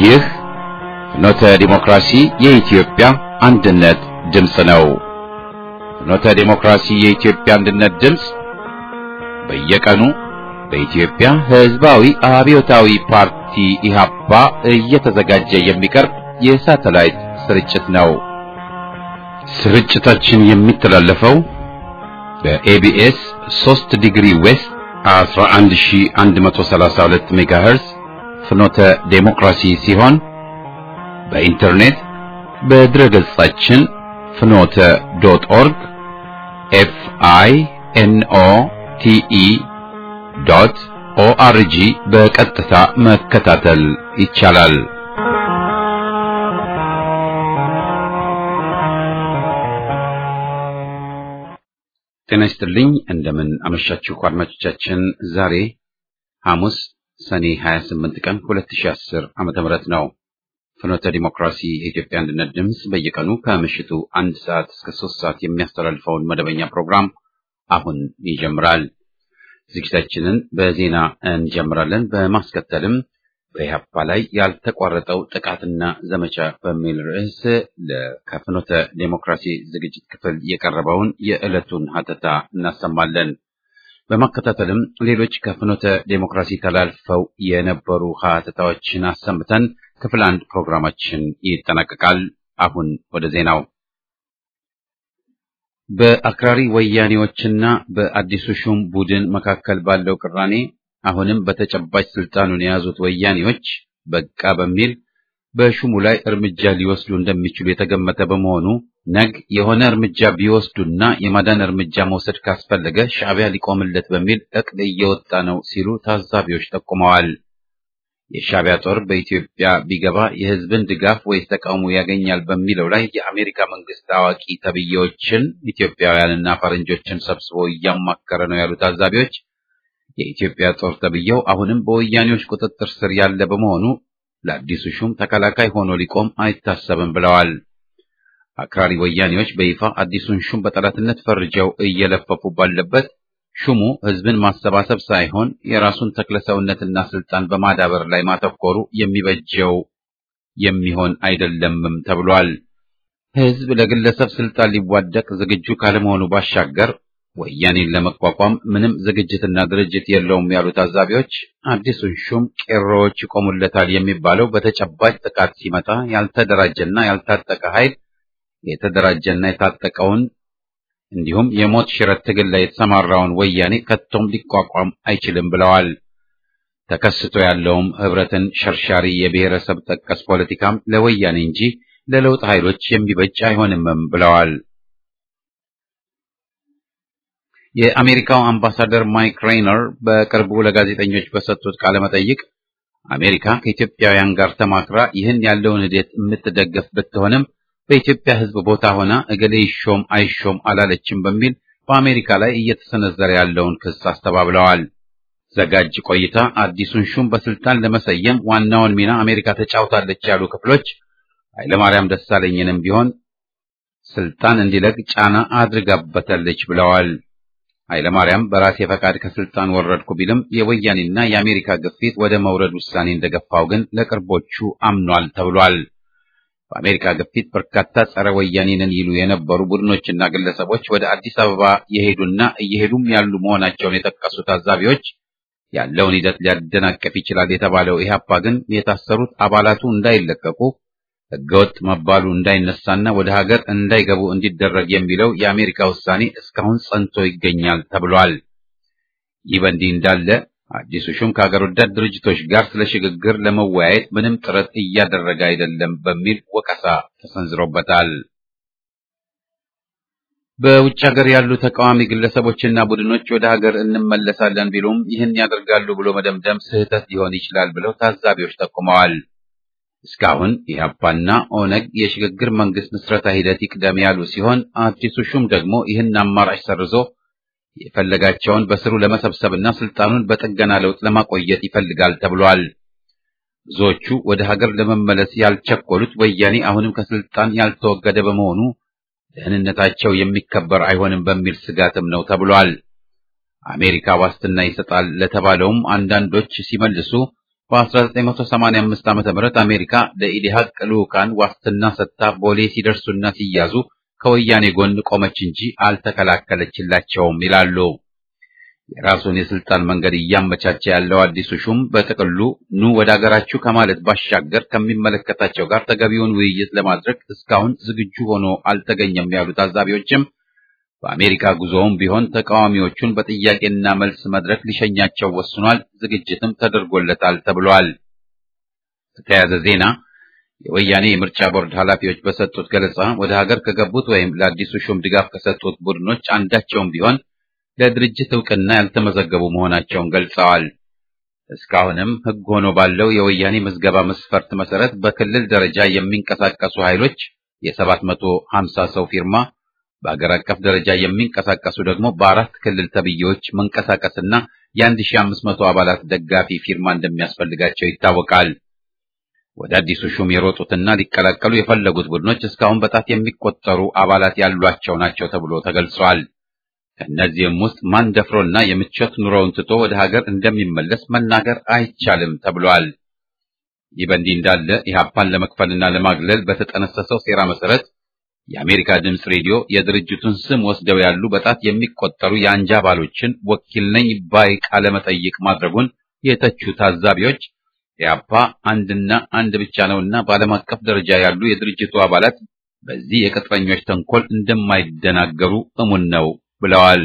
ይህ ፍኖተ ዲሞክራሲ የኢትዮጵያ አንድነት ድምፅ ነው። ፍኖተ ዲሞክራሲ የኢትዮጵያ አንድነት ድምፅ በየቀኑ በኢትዮጵያ ሕዝባዊ አብዮታዊ ፓርቲ ኢህአፓ እየተዘጋጀ የሚቀርብ የሳተላይት ስርጭት ነው። ስርጭታችን የሚተላለፈው በኤቢኤስ 3 ዲግሪ ዌስት 11132 ሜጋሄርዝ ፍኖተ ዴሞክራሲ ሲሆን በኢንተርኔት በድረ ገጻችን ፍኖተ ዶት ኦርግ ኤፍ አይ ኤን ኦ ቲ ኢ ዶት ኦአርጂ በቀጥታ መከታተል ይቻላል። ጤና ይስጥልኝ። እንደምን አመሻችሁ አድማጮቻችን። ዛሬ ሐሙስ ሰኔ 28 ቀን 2010 ዓመተ ምህረት ነው። ፍኖተ ዲሞክራሲ የኢትዮጵያ አንድነት ድምፅ በየቀኑ ከምሽቱ አንድ ሰዓት እስከ ሶስት ሰዓት የሚያስተላልፈውን መደበኛ ፕሮግራም አሁን ይጀምራል። ዝግጅታችንን በዜና እንጀምራለን። በማስከተልም በኢህአፓ ላይ ያልተቋረጠው ጥቃትና ዘመቻ በሚል ርዕስ ከፍኖተ ዴሞክራሲ ዝግጅት ክፍል የቀረበውን የዕለቱን ሀተታ እናሰማለን። በማከታተልም ሌሎች ከፍኖተ ዴሞክራሲ ተላልፈው የነበሩ ሀተታዎችን አሰምተን ክፍል አንድ ፕሮግራማችን ይጠናቀቃል። አሁን ወደ ዜናው። በአክራሪ ወያኔዎችና በአዲሱ ሹም ቡድን መካከል ባለው ቅራኔ አሁንም በተጨባጭ ስልጣኑን የያዙት ወያኔዎች በቃ በሚል በሹሙ ላይ እርምጃ ሊወስዱ እንደሚችሉ የተገመተ በመሆኑ ነግ የሆነ እርምጃ ቢወስዱና የማዳን እርምጃ መውሰድ ካስፈለገ ሻዕቢያ ሊቆምለት በሚል እቅድ እየወጣ ነው ሲሉ ታዛቢዎች ጠቁመዋል። የሻዕቢያ ጦር በኢትዮጵያ ቢገባ የሕዝብን ድጋፍ ወይስ ተቃውሞ ያገኛል በሚለው ላይ የአሜሪካ መንግስት አዋቂ ተብዬዎችን ኢትዮጵያውያንና ፈረንጆችን ሰብስቦ እያማከረ ነው ያሉ ታዛቢዎች የኢትዮጵያ ጦር ተብዬው አሁንም በወያኔዎች ቁጥጥር ስር ያለ በመሆኑ ለአዲሱ ሹም ተከላካይ ሆኖ ሊቆም አይታሰብም ብለዋል። አክራሪ ወያኔዎች በይፋ አዲሱን ሹም በጠላትነት ፈርጀው እየለፈፉ ባለበት ሹሙ ህዝብን ማሰባሰብ ሳይሆን የራሱን ተክለሰውነትና ስልጣን በማዳበር ላይ ማተኮሩ የሚበጀው የሚሆን አይደለምም ተብሏል። ህዝብ ለግለሰብ ስልጣን ሊዋደቅ ዝግጁ ካለመሆኑ ባሻገር ወያኔን ለመቋቋም ምንም ዝግጅትና ድርጅት የለውም ያሉ ታዛቢዎች አዲሱን ሹም ቄሮዎች ይቆሙለታል የሚባለው በተጨባጭ ጥቃት ሲመጣ ያልተደራጀና ያልታጠቀ ኃይል የተደራጀና የታጠቀውን እንዲሁም የሞት ሽረት ትግል ላይ የተሰማራውን ወያኔ ከቶም ሊቋቋም አይችልም ብለዋል። ተከስቶ ያለውም ህብረትን ሸርሻሪ የብሔረሰብ ጠቀስ ፖለቲካም ለወያኔ እንጂ ለለውጥ ኃይሎች የሚበጅ አይሆንምም ብለዋል። የአሜሪካው አምባሳደር ማይክ ሬይነር በቅርቡ ለጋዜጠኞች በሰጡት ቃለ መጠይቅ አሜሪካ ከኢትዮጵያውያን ጋር ተማክራ ይህን ያለውን ሂደት የምትደገፍ ብትሆንም በኢትዮጵያ ሕዝብ ቦታ ሆና እገሌ ይሾም አይሾም አላለችም በሚል በአሜሪካ ላይ እየተሰነዘረ ያለውን ክስ አስተባብለዋል። ዘጋጅ ቆይታ አዲሱን ሹም በስልጣን ለመሰየም ዋናውን ሚና አሜሪካ ተጫውታለች ያሉ ክፍሎች ኃይለማርያም ደሳለኝንም ቢሆን ስልጣን እንዲለቅ ጫና አድርጋበታለች ብለዋል። ኃይለማርያም በራሴ ፈቃድ ከስልጣን ወረድኩ ቢልም የወያኔና የአሜሪካ ግፊት ወደ መውረድ ውሳኔ እንደገፋው ግን ለቅርቦቹ አምኗል ተብሏል። በአሜሪካ ግፊት በርካታ ጸረ ወያኔ ነን ይሉ የነበሩ ቡድኖችና ግለሰቦች ወደ አዲስ አበባ የሄዱና እየሄዱም ያሉ መሆናቸውን የጠቀሱ ታዛቢዎች ያለውን ሂደት ሊያደናቀፍ ይችላል የተባለው ኢህአፓ ግን የታሰሩት አባላቱ እንዳይለቀቁ ሕገወጥ መባሉ እንዳይነሳና ወደ ሀገር እንዳይገቡ እንዲደረግ የሚለው የአሜሪካ ውሳኔ እስካሁን ጸንቶ ይገኛል ተብሏል። ይህ በእንዲህ እንዳለ አዲሱ ሹም ከሀገር ወዳድ ድርጅቶች ጋር ስለ ሽግግር ለመወያየት ምንም ጥረት እያደረገ አይደለም በሚል ወቀሳ ተሰንዝሮበታል። በውጭ ሀገር ያሉ ተቃዋሚ ግለሰቦችና ቡድኖች ወደ ሀገር እንመለሳለን ቢሉም ይህን ያደርጋሉ ብሎ መደምደም ስህተት ሊሆን ይችላል ብለው ታዛቢዎች ጠቁመዋል። እስካሁን ኢህአፓና ኦነግ የሽግግር መንግስት ምስረታ ሂደት ይቅደም ያሉ ሲሆን አዲሱ ሹም ደግሞ ይህን አማራጭ ሰርዞ የፈለጋቸውን በስሩ ለመሰብሰብና ስልጣኑን በጥገና ለውጥ ለማቆየት ይፈልጋል ተብሏል። ብዙዎቹ ወደ ሀገር ለመመለስ ያልቸኮሉት ወያኔ አሁንም ከስልጣን ያልተወገደ በመሆኑ ደህንነታቸው የሚከበር አይሆንም በሚል ስጋትም ነው ተብሏል። አሜሪካ ዋስትና ይሰጣል ለተባለውም አንዳንዶች ሲመልሱ በ1985 ዓ.ም አሜሪካ ለኢዲሃቅ ልዑካን ዋስትና ሰጥታ ቦሌ ሲደርሱና ሲያዙ ከወያኔ ጎን ቆመች እንጂ አልተከላከለችላቸውም ይላሉ። የራሱን የስልጣን መንገድ እያመቻቸ ያለው አዲሱ ሹም በጥቅሉ ኑ ወደ አገራችሁ ከማለት ባሻገር ከሚመለከታቸው ጋር ተገቢውን ውይይት ለማድረግ እስካሁን ዝግጁ ሆኖ አልተገኘም ያሉ ታዛቢዎችም በአሜሪካ ጉዞውም ቢሆን ተቃዋሚዎቹን በጥያቄና መልስ መድረክ ሊሸኛቸው ወስኗል፣ ዝግጅትም ተደርጎለታል ተብሏል። በተያያዘ ዜና የወያኔ የምርጫ ቦርድ ኃላፊዎች በሰጡት ገለጻ ወደ ሀገር ከገቡት ወይም ለአዲሱ ሹም ድጋፍ ከሰጡት ቡድኖች አንዳቸውም ቢሆን ለድርጅት እውቅና ያልተመዘገቡ መሆናቸውን ገልጸዋል። እስካሁንም ሕግ ሆኖ ባለው የወያኔ ምዝገባ መስፈርት መሰረት በክልል ደረጃ የሚንቀሳቀሱ ኃይሎች የሰባት መቶ ሀምሳ ሰው ፊርማ በአገር አቀፍ ደረጃ የሚንቀሳቀሱ ደግሞ በአራት ክልል ተብዬዎች መንቀሳቀስና የአንድ ሺህ አምስት መቶ አባላት ደጋፊ ፊርማ እንደሚያስፈልጋቸው ይታወቃል። ወደ አዲሱ ሹም የሮጡትና ሊቀላቀሉ የፈለጉት ቡድኖች እስካሁን በጣት የሚቆጠሩ አባላት ያሏቸው ናቸው ተብሎ ተገልጿል። ከእነዚህም ውስጥ ማን ደፍሮና የምቾት ኑሮውን ትቶ ወደ ሀገር እንደሚመለስ መናገር አይቻልም ተብሏል። ይህ በእንዲህ እንዳለ ኢህአፓን ለመክፈልና ለማግለል በተጠነሰሰው ሴራ መሰረት የአሜሪካ ድምፅ ሬዲዮ የድርጅቱን ስም ወስደው ያሉ በጣት የሚቆጠሩ የአንጃ አባሎችን ወኪል ነኝ ባይ ቃለ መጠይቅ ማድረጉን የተቹ ታዛቢዎች ኢህአፓ አንድና አንድ ብቻ ነውና በዓለም አቀፍ ደረጃ ያሉ የድርጅቱ አባላት በዚህ የቅጥረኞች ተንኮል እንደማይደናገሩ እሙን ነው ብለዋል።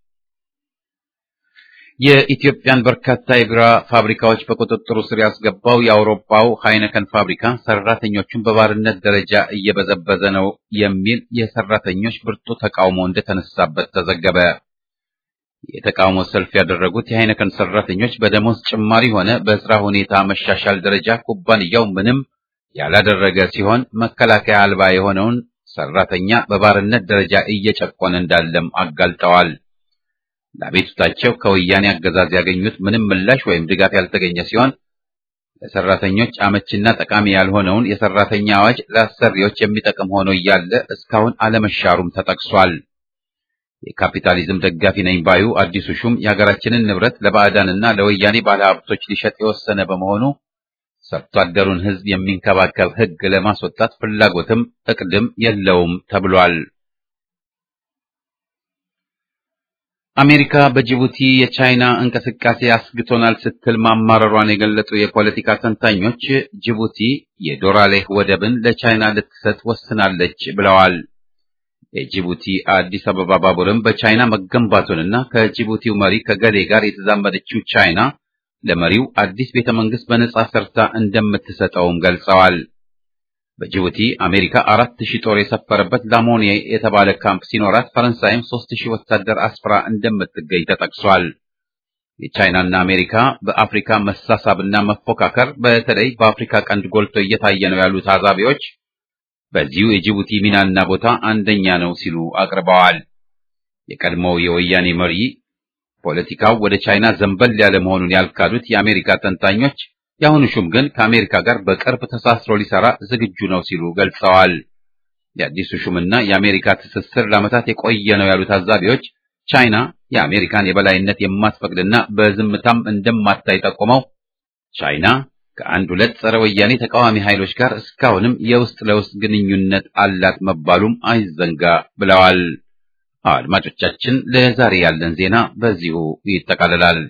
የኢትዮጵያን በርካታ የቢራ ፋብሪካዎች በቁጥጥሩ ስር ያስገባው የአውሮፓው ሃይነከን ፋብሪካ ሰራተኞቹን በባርነት ደረጃ እየበዘበዘ ነው የሚል የሰራተኞች ብርቱ ተቃውሞ እንደተነሳበት ተዘገበ። የተቃውሞ ሰልፍ ያደረጉት የሃይነከን ሰራተኞች በደሞዝ ጭማሪ ሆነ በስራ ሁኔታ መሻሻል ደረጃ ኩባንያው ምንም ያላደረገ ሲሆን መከላከያ አልባ የሆነውን ሰራተኛ በባርነት ደረጃ እየጨቆነ እንዳለም አጋልጠዋል። ለአቤቱታቸው ከወያኔ አገዛዝ ያገኙት ምንም ምላሽ ወይም ድጋፍ ያልተገኘ ሲሆን ለሰራተኞች አመችና ጠቃሚ ያልሆነውን የሰራተኛ አዋጅ ለአሰሪዎች የሚጠቅም ሆኖ እያለ እስካሁን አለመሻሩም ተጠቅሷል። የካፒታሊዝም ደጋፊ ነኝ ባዩ አዲሱ ሹም የሀገራችንን ንብረት ለባዕዳንና ለወያኔ ባለሀብቶች ሊሸጥ የወሰነ በመሆኑ ሰርቶ አደሩን ሕዝብ የሚንከባከብ ሕግ ለማስወጣት ፍላጎትም እቅድም የለውም ተብሏል። አሜሪካ በጅቡቲ የቻይና እንቅስቃሴ አስግቶናል ስትል ማማረሯን የገለጹ የፖለቲካ ተንታኞች ጅቡቲ የዶራሌህ ወደብን ለቻይና ልትሰጥ ወስናለች ብለዋል። የጅቡቲ አዲስ አበባ ባቡርም በቻይና መገንባቱንና ከጅቡቲው መሪ ከገሌ ጋር የተዛመደችው ቻይና ለመሪው አዲስ ቤተ መንግስት በነጻ ሰርታ እንደምትሰጠውም ገልጸዋል። በጅቡቲ አሜሪካ አራት ሺህ ጦር የሰፈረበት ላሞኔ የተባለ ካምፕ ሲኖራት ፈረንሳይም ሶስት ሺህ ወታደር አስፍራ እንደምትገኝ ተጠቅሷል። የቻይናና አሜሪካ በአፍሪካ መሳሳብና መፎካከር በተለይ በአፍሪካ ቀንድ ጎልቶ እየታየ ነው ያሉ ታዛቢዎች በዚሁ የጅቡቲ ሚናና ቦታ አንደኛ ነው ሲሉ አቅርበዋል። የቀድሞው የወያኔ መሪ ፖለቲካው ወደ ቻይና ዘንበል ያለ መሆኑን ያልካዱት የአሜሪካ ተንታኞች የአሁኑ ሹም ግን ከአሜሪካ ጋር በቅርብ ተሳስሮ ሊሰራ ዝግጁ ነው ሲሉ ገልጸዋል። የአዲሱ ሹምና የአሜሪካ ትስስር ለዓመታት የቆየ ነው ያሉ ታዛቢዎች ቻይና የአሜሪካን የበላይነት የማትፈቅድና በዝምታም እንደማታይ ጠቁመው ቻይና ከአንድ ሁለት ጸረ ወያኔ ተቃዋሚ ኃይሎች ጋር እስካሁንም የውስጥ ለውስጥ ግንኙነት አላት መባሉም አይዘንጋ ብለዋል። አድማጮቻችን፣ ለዛሬ ያለን ዜና በዚሁ ይጠቃልላል።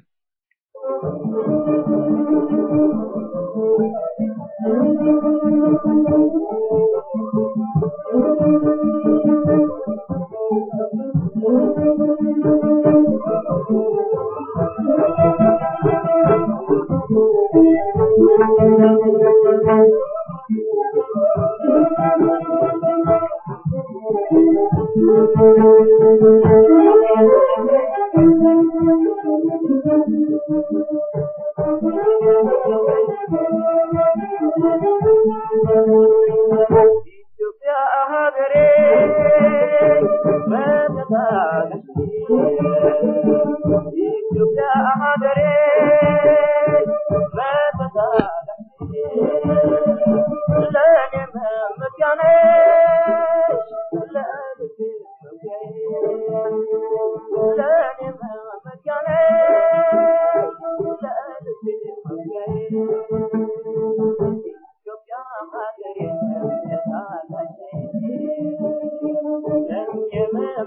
Thank you.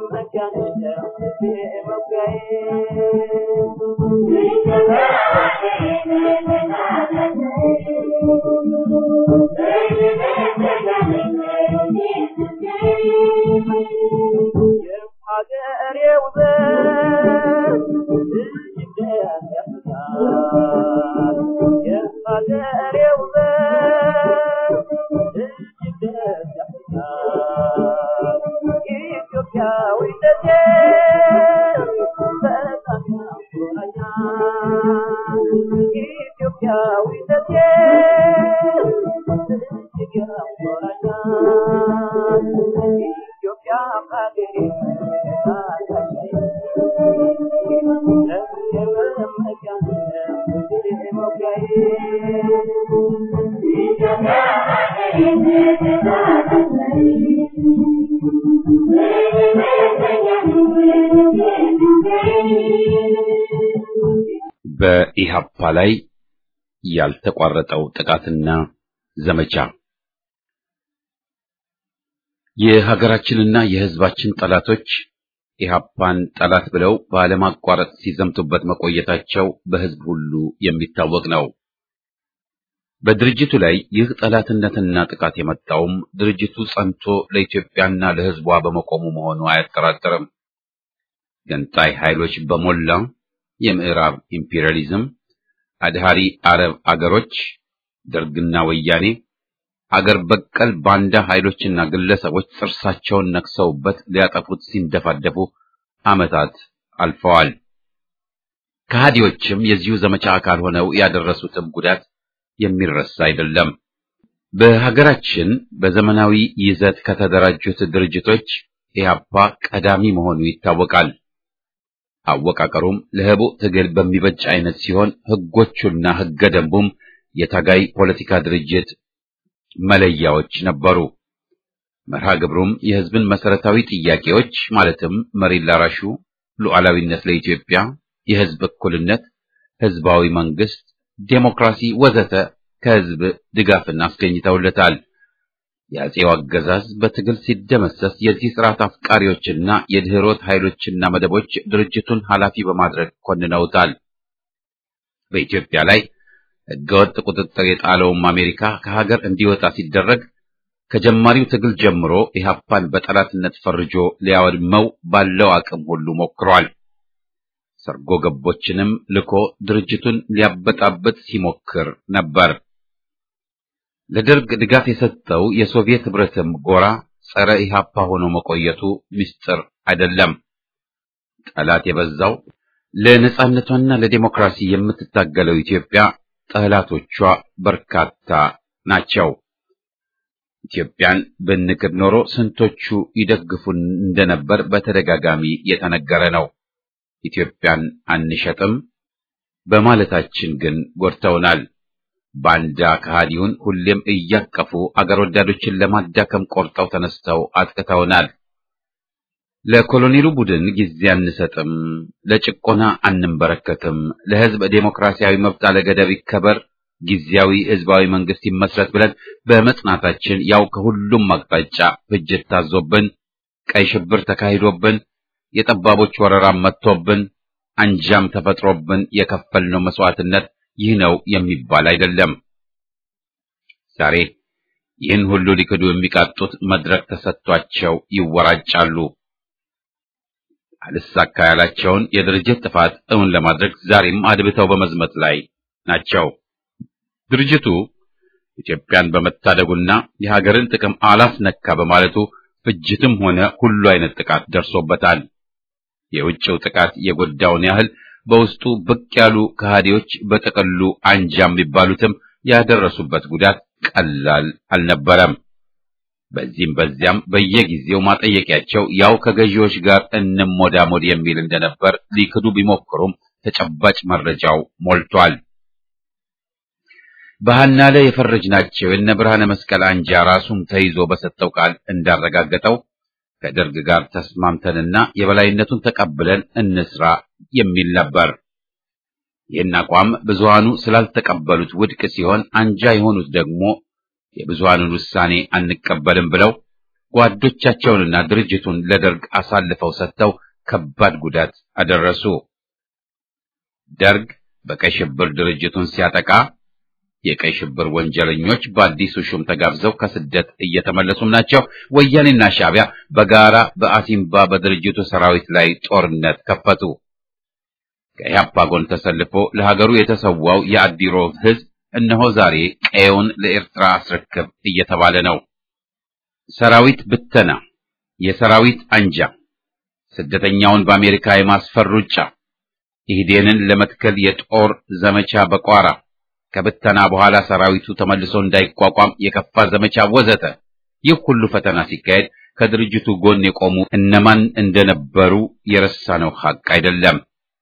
በኢሃፓ ላይ ያልተቋረጠው ጥቃትና ዘመቻ የሀገራችንና የሕዝባችን ጠላቶች ኢሃፓን ጠላት ብለው ባለማቋረጥ ሲዘምቱበት መቆየታቸው በሕዝብ ሁሉ የሚታወቅ ነው። በድርጅቱ ላይ ይህ ጠላትነትና ጥቃት የመጣውም ድርጅቱ ጸንቶ ለኢትዮጵያና ለሕዝቧ በመቆሙ መሆኑ አያጠራጥርም። ገንጣይ ኃይሎች በሞላ የምዕራብ ኢምፔሪያሊዝም፣ አድሃሪ አረብ አገሮች፣ ደርግና ወያኔ አገር በቀል ባንዳ ኃይሎችና ግለሰቦች ጥርሳቸውን ነክሰውበት ሊያጠፉት ሲንደፋደፉ ዓመታት አልፈዋል። ከሃዲዎችም የዚሁ ዘመቻ አካል ሆነው ያደረሱትም ጉዳት የሚረሳ አይደለም። በሀገራችን በዘመናዊ ይዘት ከተደራጁት ድርጅቶች ኢህአፓ ቀዳሚ መሆኑ ይታወቃል። አወቃቀሩም ለህቡዕ ትግል በሚበጅ አይነት ሲሆን ህጎቹና ህገ ደንቡም የታጋይ ፖለቲካ ድርጅት መለያዎች ነበሩ። መርሃ ግብሩም የህዝብን መሰረታዊ ጥያቄዎች ማለትም መሬት ላራሹ፣ ሉዓላዊነት ለኢትዮጵያ፣ የህዝብ እኩልነት፣ ህዝባዊ መንግስት፣ ዴሞክራሲ ወዘተ ከህዝብ ድጋፍን አስገኝተውለታል። የአጼው አገዛዝ በትግል ሲደመሰስ የዚህ ስርዓት አፍቃሪዎችና የድህሮት ኃይሎችና መደቦች ድርጅቱን ኃላፊ በማድረግ ኮንነውታል። በኢትዮጵያ ላይ ህገወጥ ቁጥጥር የጣለውም አሜሪካ ከሀገር እንዲወጣ ሲደረግ ከጀማሪው ትግል ጀምሮ ኢህአፓን በጠላትነት ፈርጆ ሊያወድመው ባለው አቅም ሁሉ ሞክሯል። ሰርጎ ገቦችንም ልኮ ድርጅቱን ሊያበጣበጥ ሲሞክር ነበር። ለደርግ ድጋፍ የሰጠው የሶቪየት ህብረትም ጎራ ጸረ ኢህአፓ ሆኖ መቆየቱ ምስጢር አይደለም። ጠላት የበዛው ለነጻነቷና ለዲሞክራሲ የምትታገለው ኢትዮጵያ ጠላቶቿ በርካታ ናቸው። ኢትዮጵያን ብንክድ ኖሮ ስንቶቹ ይደግፉን እንደነበር በተደጋጋሚ የተነገረ ነው። ኢትዮጵያን አንሸጥም በማለታችን ግን ጎድተውናል። ባንዳ ከሃዲውን ሁሌም እያቀፉ አገር ወዳዶችን ለማዳከም ቆርጠው ተነስተው አጥቅተውናል። ለኮሎኔሉ ቡድን ጊዜ አንሰጥም፣ ለጭቆና አንንበረከትም፣ ለህዝብ ዴሞክራሲያዊ መብት አለገደብ ይከበር፣ ጊዜያዊ ህዝባዊ መንግስት ይመስረት ብለን በመጽናታችን ያው ከሁሉም አቅጣጫ ፍጅት ታዞብን፣ ቀይ ሽብር ተካሂዶብን፣ የጠባቦች ወረራም መጥቶብን፣ አንጃም ተፈጥሮብን የከፈልነው መስዋዕትነት ይህ ነው የሚባል አይደለም። ዛሬ ይህን ሁሉ ሊክዱ የሚቃጡት መድረክ ተሰጥቷቸው ይወራጫሉ። አልሳካ ያላቸውን የድርጅት ጥፋት እውን ለማድረግ ዛሬም አድብተው በመዝመት ላይ ናቸው። ድርጅቱ ኢትዮጵያን በመታደጉና የሀገርን ጥቅም አላስነካ በማለቱ ፍጅትም ሆነ ሁሉ አይነት ጥቃት ደርሶበታል። የውጭው ጥቃት የጎዳውን ያህል በውስጡ ብቅ ያሉ ከሃዲዎች በጥቅሉ አንጃ የሚባሉትም ያደረሱበት ጉዳት ቀላል አልነበረም። በዚህም በዚያም በየጊዜው ማጠየቂያቸው ያው ከገዢዎች ጋር እንሞዳሞድ የሚል እንደነበር ሊክዱ ቢሞክሩም ተጨባጭ መረጃው ሞልቷል። በሃና ላይ የፈረጅናቸው የነ ብርሃነ መስቀል አንጃ ራሱም ተይዞ በሰጠው ቃል እንዳረጋገጠው ከደርግ ጋር ተስማምተንና የበላይነቱን ተቀብለን እንስራ የሚል ነበር። ይህን አቋም ብዙሃኑ ስላልተቀበሉት ውድቅ ሲሆን፣ አንጃ የሆኑት ደግሞ የብዙሃኑን ውሳኔ አንቀበልም ብለው ጓዶቻቸውንና ድርጅቱን ለደርግ አሳልፈው ሰጥተው ከባድ ጉዳት አደረሱ። ደርግ በቀይ ሽብር ድርጅቱን ሲያጠቃ የቀይ ሽብር ወንጀለኞች በአዲሱ ሹም ተጋብዘው ከስደት እየተመለሱም ናቸው። ወያኔና ሻዕቢያ በጋራ በአሲምባ በድርጅቱ ሰራዊት ላይ ጦርነት ከፈቱ። ከኢህአፓ ጎን ተሰልፎ ለሀገሩ የተሰዋው የአዲሮ ሕዝብ እነሆ ዛሬ ቀየውን ለኤርትራ አስረክብ እየተባለ ነው። ሰራዊት ብተና፣ የሰራዊት አንጃ፣ ስደተኛውን በአሜሪካ የማስፈር ሩጫ፣ ኢህዴንን ለመትከል የጦር ዘመቻ በቋራ ከብተና በኋላ ሰራዊቱ ተመልሶ እንዳይቋቋም የከፋ ዘመቻ ወዘተ። ይህ ሁሉ ፈተና ሲካሄድ ከድርጅቱ ጎን የቆሙ እነማን እንደነበሩ የረሳነው ሐቅ አይደለም።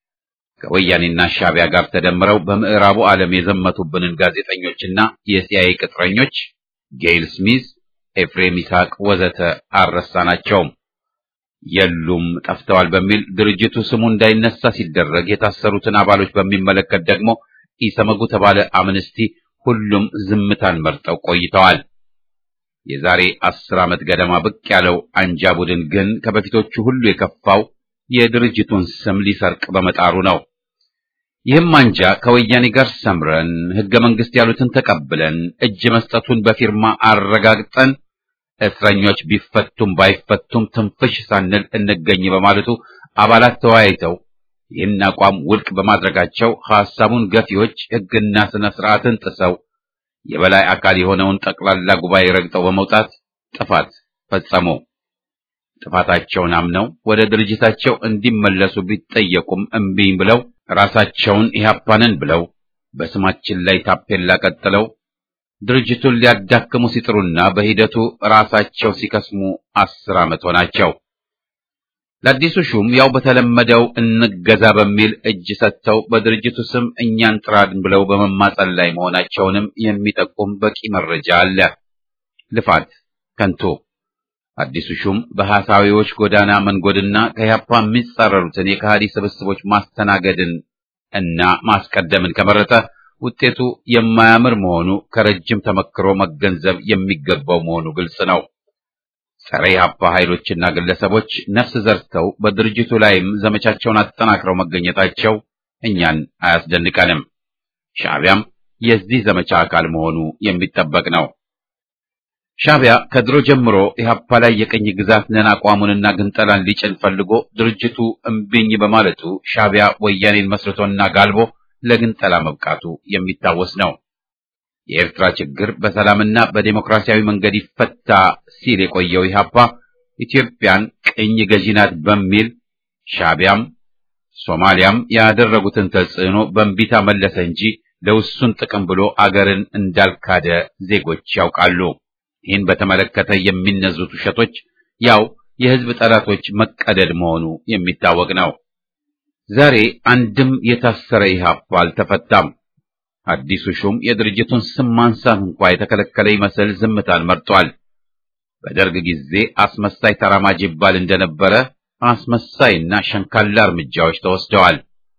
ከወያኔና ሻዕቢያ ጋር ተደምረው በምዕራቡ ዓለም የዘመቱብንን ጋዜጠኞችና የሲአይኤ ቅጥረኞች ጌይል ስሚዝ፣ ኤፍሬም ይስሐቅ ወዘተ አልረሳናቸውም። የሉም ጠፍተዋል በሚል ድርጅቱ ስሙ እንዳይነሳ ሲደረግ የታሰሩትን አባሎች በሚመለከት ደግሞ ኢሰመጉ ተባለ አምነስቲ ሁሉም ዝምታን መርጠው ቆይተዋል። የዛሬ አስር ዓመት ገደማ ብቅ ያለው አንጃ ቡድን ግን ከበፊቶቹ ሁሉ የከፋው የድርጅቱን ስም ሊሰርቅ በመጣሩ ነው። ይህም አንጃ ከወያኔ ጋር ሰምረን ሕገ መንግሥት ያሉትን ተቀብለን እጅ መስጠቱን በፊርማ አረጋግጠን እስረኞች ቢፈቱም ባይፈቱም ትንፍሽ ሳንል እንገኝ በማለቱ አባላት ተወያይተው ይህን አቋም ውድቅ በማድረጋቸው ሐሳቡን ገፊዎች ሕግና ስነ ስርዓትን ጥሰው የበላይ አካል የሆነውን ጠቅላላ ጉባኤ ረግጠው በመውጣት ጥፋት ፈጸሙ። ጥፋታቸውን አምነው ወደ ድርጅታቸው እንዲመለሱ ቢጠየቁም እምቢኝ ብለው ራሳቸውን ኢህአፓንን ብለው በስማችን ላይ ታፔላ ቀጥለው ድርጅቱን ሊያዳክሙ ሲጥሩና በሂደቱ ራሳቸው ሲከስሙ አስር ዓመት ሆናቸው። ለአዲሱ ሹም ያው በተለመደው እንገዛ በሚል እጅ ሰጥተው በድርጅቱ ስም እኛን ጥራን ብለው በመማጸን ላይ መሆናቸውንም የሚጠቁም በቂ መረጃ አለ። ልፋት ከንቱ። አዲሱ ሹም በሐሳዊዎች ጎዳና መንጎድና ከኢህአፓ የሚጻረሩትን የከሃዲ ስብስቦች ማስተናገድን እና ማስቀደምን ከመረጠ ውጤቱ የማያምር መሆኑ ከረጅም ተመክሮ መገንዘብ የሚገባው መሆኑ ግልጽ ነው። ጸረ ኢህአፓ ኃይሎችና ግለሰቦች ነፍስ ዘርተው በድርጅቱ ላይም ዘመቻቸውን አጠናክረው መገኘታቸው እኛን አያስደንቀንም። ሻዕቢያም የዚህ ዘመቻ አካል መሆኑ የሚጠበቅ ነው። ሻዕቢያ ከድሮ ጀምሮ ኢህአፓ ላይ የቀኝ ግዛት ነን አቋሙንና ግንጠላን ሊጭን ፈልጎ ድርጅቱ እምቢኝ በማለቱ ሻዕቢያ ወያኔን መስርቶና ጋልቦ ለግንጠላ መብቃቱ የሚታወስ ነው። የኤርትራ ችግር በሰላምና በዴሞክራሲያዊ መንገድ ይፈታ ሲል የቆየው ኢህአፓ ኢትዮጵያን ቅኝ ገዢ ናት በሚል ሻዕቢያም ሶማሊያም ያደረጉትን ተጽዕኖ በእንቢታ መለሰ እንጂ ለውሱን ጥቅም ብሎ አገርን እንዳልካደ ዜጎች ያውቃሉ። ይህን በተመለከተ የሚነዙት ውሸቶች ያው የህዝብ ጠላቶች መቀደድ መሆኑ የሚታወቅ ነው። ዛሬ አንድም የታሰረ ኢህአፓ አልተፈታም። አዲሱ ሹም የድርጅቱን ስም ማንሳት እንኳ የተከለከለ ይመስል ዝምታን መርጧል። በደርግ ጊዜ አስመሳይ ተራማጅ ይባል እንደነበረ አስመሳይና ሸንካላ እርምጃዎች ተወስደዋል።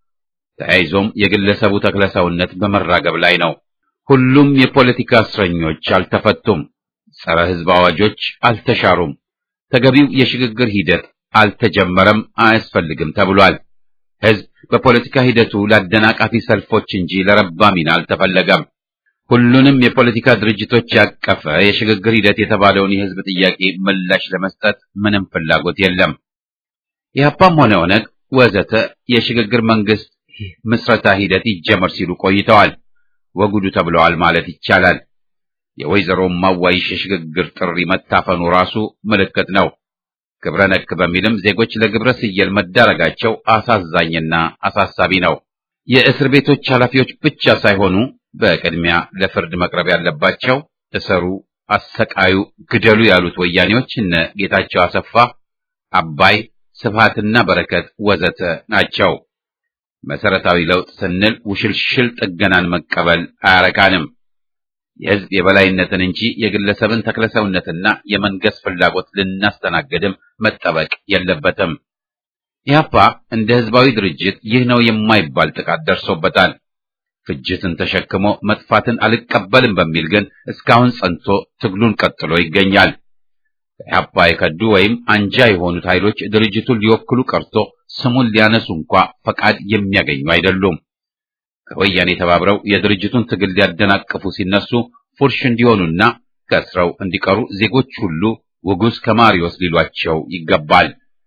ተያይዞም የግለሰቡ ተክለሰውነት በመራገብ ላይ ነው። ሁሉም የፖለቲካ እስረኞች አልተፈቱም። ጸረ ህዝብ አዋጆች አልተሻሩም። ተገቢው የሽግግር ሂደት አልተጀመረም፣ አያስፈልግም ተብሏል። ህዝብ በፖለቲካ ሂደቱ ለአደናቃፊ ሰልፎች እንጂ ለረባ ሚና አልተፈለገም። ሁሉንም የፖለቲካ ድርጅቶች ያቀፈ የሽግግር ሂደት የተባለውን የህዝብ ጥያቄ ምላሽ ለመስጠት ምንም ፍላጎት የለም። ኢህአፓም ሆነ ኦነግ ወዘተ የሽግግር መንግስት ምስረታ ሂደት ይጀመር ሲሉ ቆይተዋል። ወጉዱ ተብለዋል ማለት ይቻላል። የወይዘሮ ማዋይሽ የሽግግር ጥሪ መታፈኑ ራሱ ምልክት ነው። ግብረ ነክ በሚልም ዜጎች ለግብረ ስየል መዳረጋቸው አሳዛኝና አሳሳቢ ነው። የእስር ቤቶች ኃላፊዎች ብቻ ሳይሆኑ በቅድሚያ ለፍርድ መቅረብ ያለባቸው እሰሩ፣ አሰቃዩ፣ ግደሉ ያሉት ወያኔዎች እነ ጌታቸው አሰፋ፣ አባይ፣ ስብሃትና በረከት ወዘተ ናቸው። መሰረታዊ ለውጥ ስንል ውሽልሽል ጥገናን መቀበል አያረካንም። የህዝብ የበላይነትን እንጂ የግለሰብን ተክለሰውነትና የመንገስ ፍላጎት ልናስተናግድም መጠበቅ የለበትም። ኢህአፓ እንደ ህዝባዊ ድርጅት ይህ ነው የማይባል ጥቃት ደርሶበታል። ፍጅትን ተሸክሞ መጥፋትን አልቀበልም በሚል ግን እስካሁን ጸንቶ ትግሉን ቀጥሎ ይገኛል። ከኢህአፓ የከዱ ወይም አንጃ የሆኑት ኃይሎች ድርጅቱን ሊወክሉ ቀርቶ ስሙን ሊያነሱ እንኳ ፈቃድ የሚያገኙ አይደሉም። ከወያኔ ተባብረው የድርጅቱን ትግል ሊያደናቅፉ ሲነሱ ፉርሽ እንዲሆኑና ከስረው እንዲቀሩ ዜጎች ሁሉ ውጉዝ ከማሪዎስ ሊሏቸው ይገባል።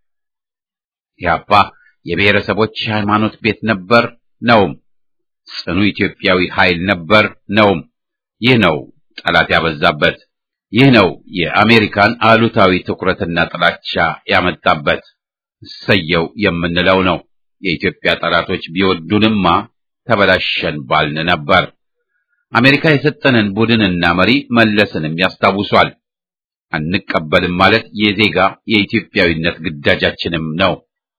ኢህአፓ የብሔረሰቦች ሃይማኖት ቤት ነበር ነውም። ጽኑ ኢትዮጵያዊ ኃይል ነበር ነውም። ይህ ነው ጠላት ያበዛበት። ይህ ነው የአሜሪካን አሉታዊ ትኩረትና ጥላቻ ያመጣበት። እሰየው የምንለው ነው። የኢትዮጵያ ጠላቶች ቢወዱንማ ተበላሸን ባልን ነበር። አሜሪካ የሰጠንን ቡድንና መሪ መለስንም ያስታውሷል። አንቀበልም ማለት የዜጋ የኢትዮጵያዊነት ግዳጃችንም ነው።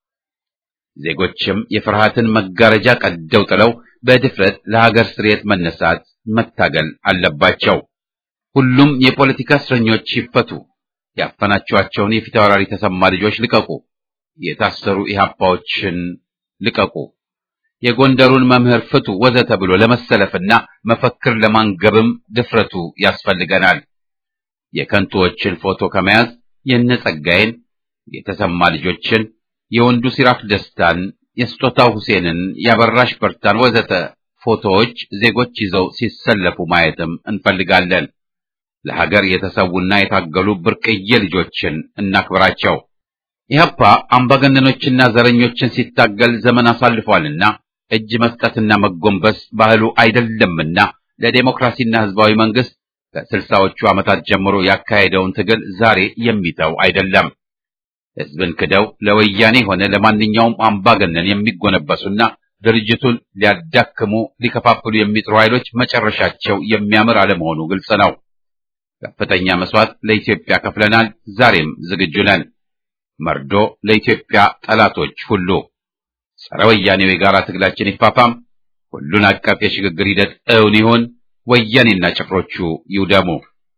ዜጎችም የፍርሃትን መጋረጃ ቀደው ጥለው በድፍረት ለሀገር ስርየት መነሳት መታገል አለባቸው። ሁሉም የፖለቲካ እስረኞች ይፈቱ። ያፈናችኋቸውን የፊታውራሪ ተሰማ ልጆች ልቀቁ። የታሰሩ ኢህአፓዎችን ልቀቁ። የጎንደሩን መምህር ፍቱ ወዘተ ብሎ ለመሰለፍና መፈክር ለማንገብም ድፍረቱ ያስፈልገናል። የከንቱዎችን ፎቶ ከመያዝ የነጸጋዬን፣ የተሰማ ልጆችን፣ የወንዱ ሲራክ ደስታን፣ የስጦታው ሁሴንን፣ ያበራሽ በርታን ወዘተ ፎቶዎች ዜጎች ይዘው ሲሰለፉ ማየትም እንፈልጋለን። ለሀገር የተሰዉና የታገሉ ብርቅዬ ልጆችን እናክብራቸው። ኢህአፓ አምባገነኖችና ዘረኞችን ሲታገል ዘመን አሳልፏልና እጅ መስጠትና መጎንበስ ባህሉ አይደለምና ለዴሞክራሲና ህዝባዊ መንግስት ከስልሳዎቹ ዓመታት ጀምሮ ያካሄደውን ትግል ዛሬ የሚተው አይደለም። ህዝብን ክደው ለወያኔ ሆነ ለማንኛውም አምባገነን የሚጎነበሱና ድርጅቱን ሊያዳክሙ ሊከፋፍሉ የሚጥሩ ኃይሎች መጨረሻቸው የሚያምር አለመሆኑ ግልጽ ነው። ከፍተኛ መስዋዕት ለኢትዮጵያ ከፍለናል። ዛሬም ዝግጁ ነን። መርዶ ለኢትዮጵያ ጠላቶች ሁሉ ጸረ ወያኔው የጋራ ትግላችን ይፋፋም። ሁሉን አቀፍ የሽግግር ሂደት እውን ይሁን። ወያኔና ጭፍሮቹ ይውደሙ።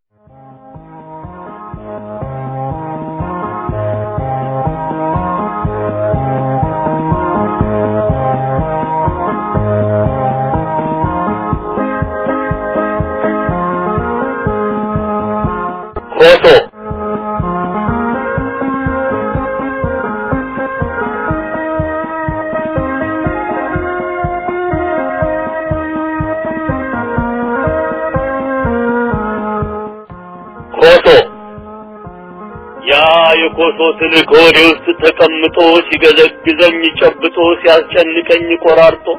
ኮሶ ኮሶ ያ የኮሶ ትል ከወዴ ውስጥ ተቀምጦ ሲገዘግዘኝ ጨብጦ ሲያስጨንቀኝ ቆራርጦ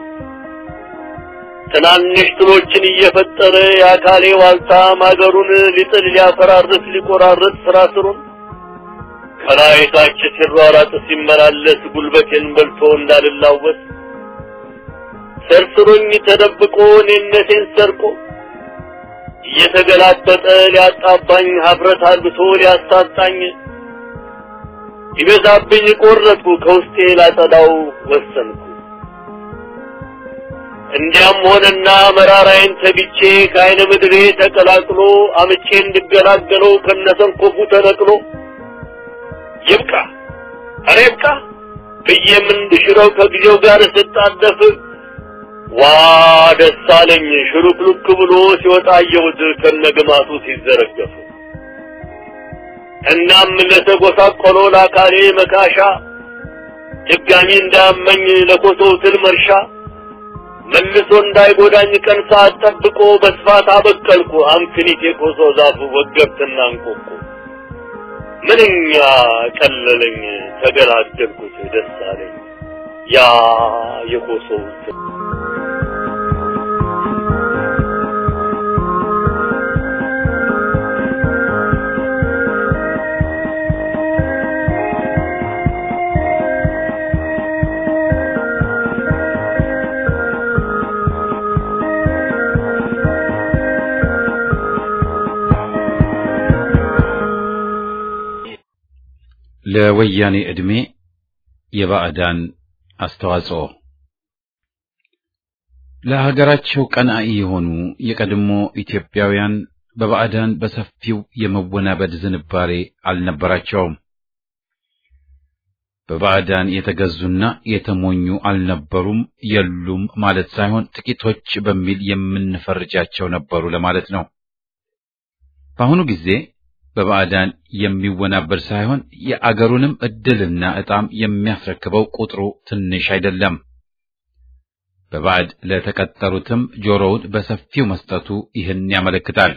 ትናንሽ ትሎችን እየፈጠረ የአካሌ ዋልታ ማገሩን ሊጥል ሊያፈራርስ ሊቆራርጥ ስራ ስሩን ከላይ ታች ሲሯራጥ ሲመላለስ ጉልበቴን በልቶ እንዳልላወስ ሰርስሮኝ ተደብቆ እኔነቴን ሰርቆ እየተገላጠጠ ሊያጣባኝ ሀፍረት አልብሶ ሊያሳጣኝ ይበዛብኝ ቆረጥኩ ከውስጤ ላጸዳው ወሰንኩ። እንዲያም ሆነና መራራዬን ተግቼ ከአይነ ምድሬ ተቀላቅሎ አምቼ እንድገላገለው ከነሰንኮፉ ተነቅሎ ይብቃ ኧረ ይብቃ ብዬም እንድሽረው ከጊዜው ጋር ስጣደፍ ዋ ደስ አለኝ ሽሩክሉክ ብሎ ሲወጣ አየሁት ከነግማቱ ሲዘረገፉ። እናም ለተጎሳቆሎ ለአካሌ መካሻ ድጋሚ እንዳያመኝ ለኮሶው ትል መርሻ መልሶ እንዳይጎዳኝ ቀን ሰዓት ጠብቆ በስፋት አበቀልኩ አምክኒት የኮሶ ዛፍ ወገብትና እንቆቁ ምንኛ ቀለለኝ ተገላገልኩት ደስ አለኝ ያ የኮሶው ትል ለወያኔ ዕድሜ የባዕዳን አስተዋጽኦ ለሀገራቸው ቀናኢ የሆኑ የቀድሞ ኢትዮጵያውያን በባዕዳን በሰፊው የመወናበድ ዝንባሬ አልነበራቸውም። በባዕዳን የተገዙና የተሞኙ አልነበሩም፣ የሉም ማለት ሳይሆን ጥቂቶች በሚል የምንፈርጃቸው ነበሩ ለማለት ነው። በአሁኑ ጊዜ በባዕዳን የሚወናበድ ሳይሆን የአገሩንም ዕድልና ዕጣም የሚያስረክበው ቁጥሩ ትንሽ አይደለም። በባዕድ ለተቀጠሩትም ጆሮውን በሰፊው መስጠቱ ይህን ያመለክታል።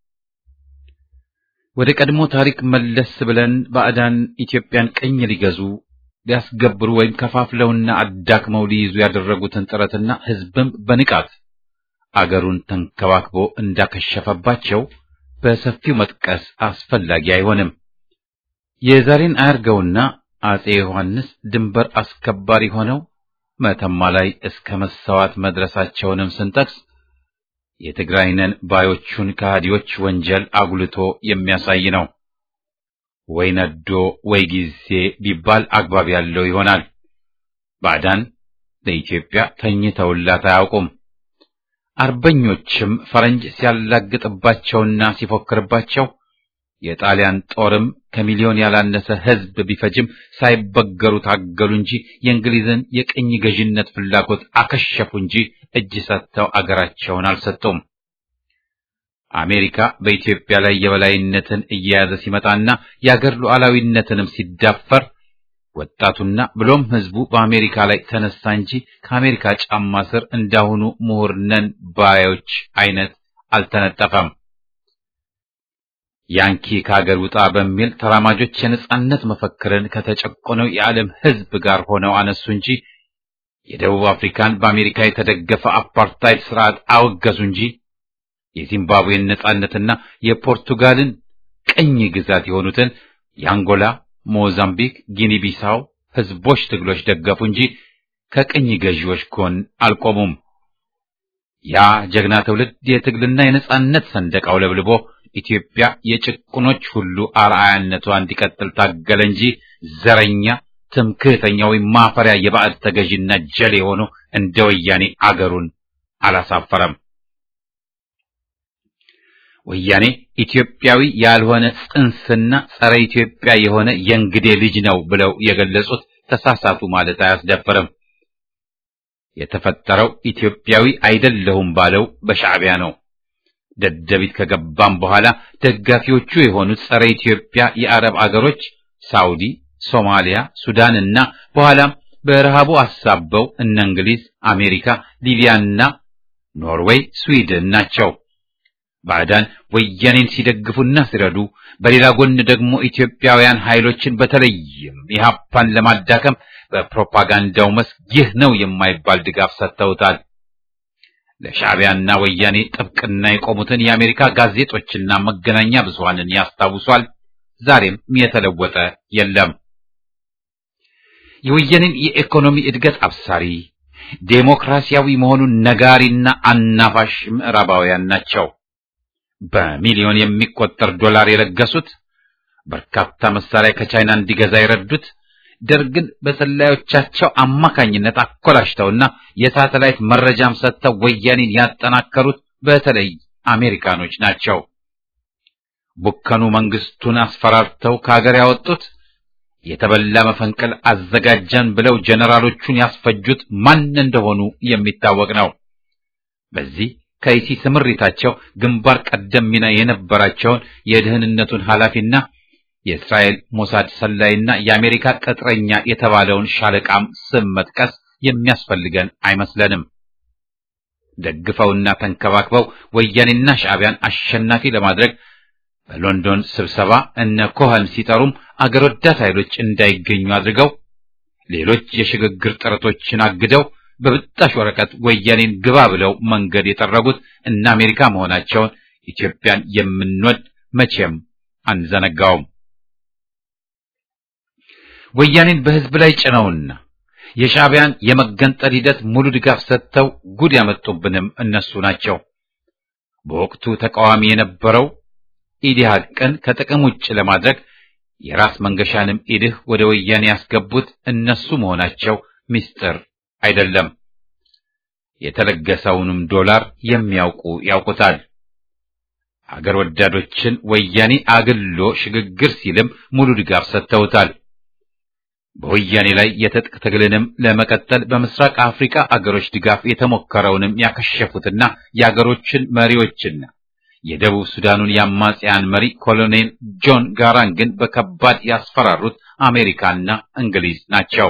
ወደ ቀድሞ ታሪክ መለስ ብለን ባዕዳን ኢትዮጵያን ቅኝ ሊገዙ ሊያስገብሩ ወይም ከፋፍለውና አዳክመው ሊይዙ ያደረጉትን ጥረትና ሕዝብም በንቃት አገሩን ተንከባክቦ እንዳከሸፈባቸው በሰፊው መጥቀስ አስፈላጊ አይሆንም። የዛሬን አያርገውና አጼ ዮሐንስ ድንበር አስከባሪ ሆነው መተማ ላይ እስከ መሰዋት መድረሳቸውንም ስንጠቅስ የትግራይነን ባዮቹን ከሃዲዎች ወንጀል አጉልቶ የሚያሳይ ነው። ወይ ነዶ ወይ ጊዜ ቢባል አግባብ ያለው ይሆናል። ባዕዳን ለኢትዮጵያ ተኝተውላት አያውቁም። አርበኞችም ፈረንጅ ሲያላግጥባቸውና ሲፎክርባቸው የጣሊያን ጦርም ከሚሊዮን ያላነሰ ሕዝብ ቢፈጅም ሳይበገሩ ታገሉ እንጂ የእንግሊዝን የቅኝ ገዥነት ፍላጎት አከሸፉ እንጂ እጅ ሰጥተው አገራቸውን አልሰጡም። አሜሪካ በኢትዮጵያ ላይ የበላይነትን እየያዘ ሲመጣና የአገር ሉዓላዊነትንም ሲዳፈር ወጣቱና ብሎም ሕዝቡ በአሜሪካ ላይ ተነሳ እንጂ ከአሜሪካ ጫማ ስር እንዳሁኑ ምሁር ነን ባዮች አይነት አልተነጠፈም። ያንኪ ከሀገር ውጣ በሚል ተራማጆች የነጻነት መፈክርን ከተጨቆነው የዓለም ሕዝብ ጋር ሆነው አነሱ እንጂ የደቡብ አፍሪካን በአሜሪካ የተደገፈ አፓርታይድ ስርዓት አወገዙ እንጂ የዚምባብዌን ነጻነትና የፖርቱጋልን ቅኝ ግዛት የሆኑትን የአንጎላ፣ ሞዛምቢክ፣ ጊኒ ቢሳው ህዝቦች ትግሎች ደገፉ እንጂ ከቅኝ ገዢዎች ጎን አልቆሙም። ያ ጀግና ትውልድ የትግልና የነጻነት ሰንደቅ አውለብልቦ ኢትዮጵያ የጭቁኖች ሁሉ አርአያነቷ እንዲቀጥል ታገለ እንጂ ዘረኛ፣ ትምክህተኛ ወይም ማፈሪያ የባዕድ ተገዥና ጀሌ ሆኖ እንደ ወያኔ አገሩን አላሳፈረም። ወያኔ ኢትዮጵያዊ ያልሆነ ጽንስና ጸረ ኢትዮጵያ የሆነ የእንግዴ ልጅ ነው ብለው የገለጹት ተሳሳቱ ማለት አያስደፍርም። የተፈጠረው ኢትዮጵያዊ አይደለሁም ባለው በሻዕቢያ ነው። ደደቢት ከገባም በኋላ ደጋፊዎቹ የሆኑት ጸረ ኢትዮጵያ የአረብ አገሮች ሳውዲ፣ ሶማሊያ፣ ሱዳን እና በኋላም በረሃቡ አሳበው እነ እንግሊዝ፣ አሜሪካ፣ ሊቢያና ኖርዌይ፣ ስዊድን ናቸው። ባዕዳን ወያኔን ሲደግፉና ሲረዱ፣ በሌላ ጎን ደግሞ ኢትዮጵያውያን ኃይሎችን በተለይም ኢህአፓን ለማዳከም በፕሮፓጋንዳው መስክ ይህ ነው የማይባል ድጋፍ ሰጥተውታል። ለሻዕቢያና ወያኔ ጥብቅና የቆሙትን የአሜሪካ ጋዜጦችና መገናኛ ብዙሃንን ያስታውሷል። ዛሬም የተለወጠ የለም። የወያኔን የኢኮኖሚ እድገት አብሳሪ ዴሞክራሲያዊ መሆኑን ነጋሪና አናፋሽ ምዕራባውያን ናቸው። በሚሊዮን የሚቆጠር ዶላር የለገሱት፣ በርካታ መሳሪያ ከቻይና እንዲገዛ የረዱት፣ ደርግን በሰላዮቻቸው አማካኝነት አኮላሽተውና የሳተላይት መረጃም ሰጥተው ወያኔን ያጠናከሩት በተለይ አሜሪካኖች ናቸው። ቡከኑ መንግስቱን አስፈራርተው ከሀገር ያወጡት የተበላ መፈንቅል አዘጋጀን ብለው ጀነራሎቹን ያስፈጁት ማን እንደሆኑ የሚታወቅ ነው። በዚህ ከይሲ ስምሪታቸው ግንባር ቀደም ሚና የነበራቸውን የደህንነቱን ኃላፊና የእስራኤል ሞሳድ ሰላይና የአሜሪካ ቅጥረኛ የተባለውን ሻለቃም ስም መጥቀስ የሚያስፈልገን አይመስለንም። ደግፈውና ተንከባክበው ወያኔና ሻዕቢያን አሸናፊ ለማድረግ በሎንዶን ስብሰባ እነ ኮኸን ሲጠሩም አገር ወዳድ ኃይሎች እንዳይገኙ አድርገው ሌሎች የሽግግር ጥረቶችን አግደው በብጣሽ ወረቀት ወያኔን ግባ ብለው መንገድ የጠረጉት እነ አሜሪካ መሆናቸውን ኢትዮጵያን የምንወድ መቼም አንዘነጋውም። ወያኔን በሕዝብ ላይ ጭነውና የሻዕቢያን የመገንጠል ሂደት ሙሉ ድጋፍ ሰጥተው ጉድ ያመጡብንም እነሱ ናቸው። በወቅቱ ተቃዋሚ የነበረው ኢዲሃቅን ከጥቅም ውጭ ለማድረግ የራስ መንገሻንም ኢድህ ወደ ወያኔ ያስገቡት እነሱ መሆናቸው ምስጢር አይደለም። የተለገሰውንም ዶላር የሚያውቁ ያውቁታል። አገር ወዳዶችን ወያኔ አግሎ ሽግግር ሲልም ሙሉ ድጋፍ ሰጥተውታል። በወያኔ ላይ የትጥቅ ትግልንም ለመቀጠል በምስራቅ አፍሪካ አገሮች ድጋፍ የተሞከረውንም ያከሸፉትና የአገሮችን መሪዎችና የደቡብ ሱዳኑን የአማጽያን መሪ ኮሎኔል ጆን ጋራንግን በከባድ ያስፈራሩት አሜሪካና እንግሊዝ ናቸው።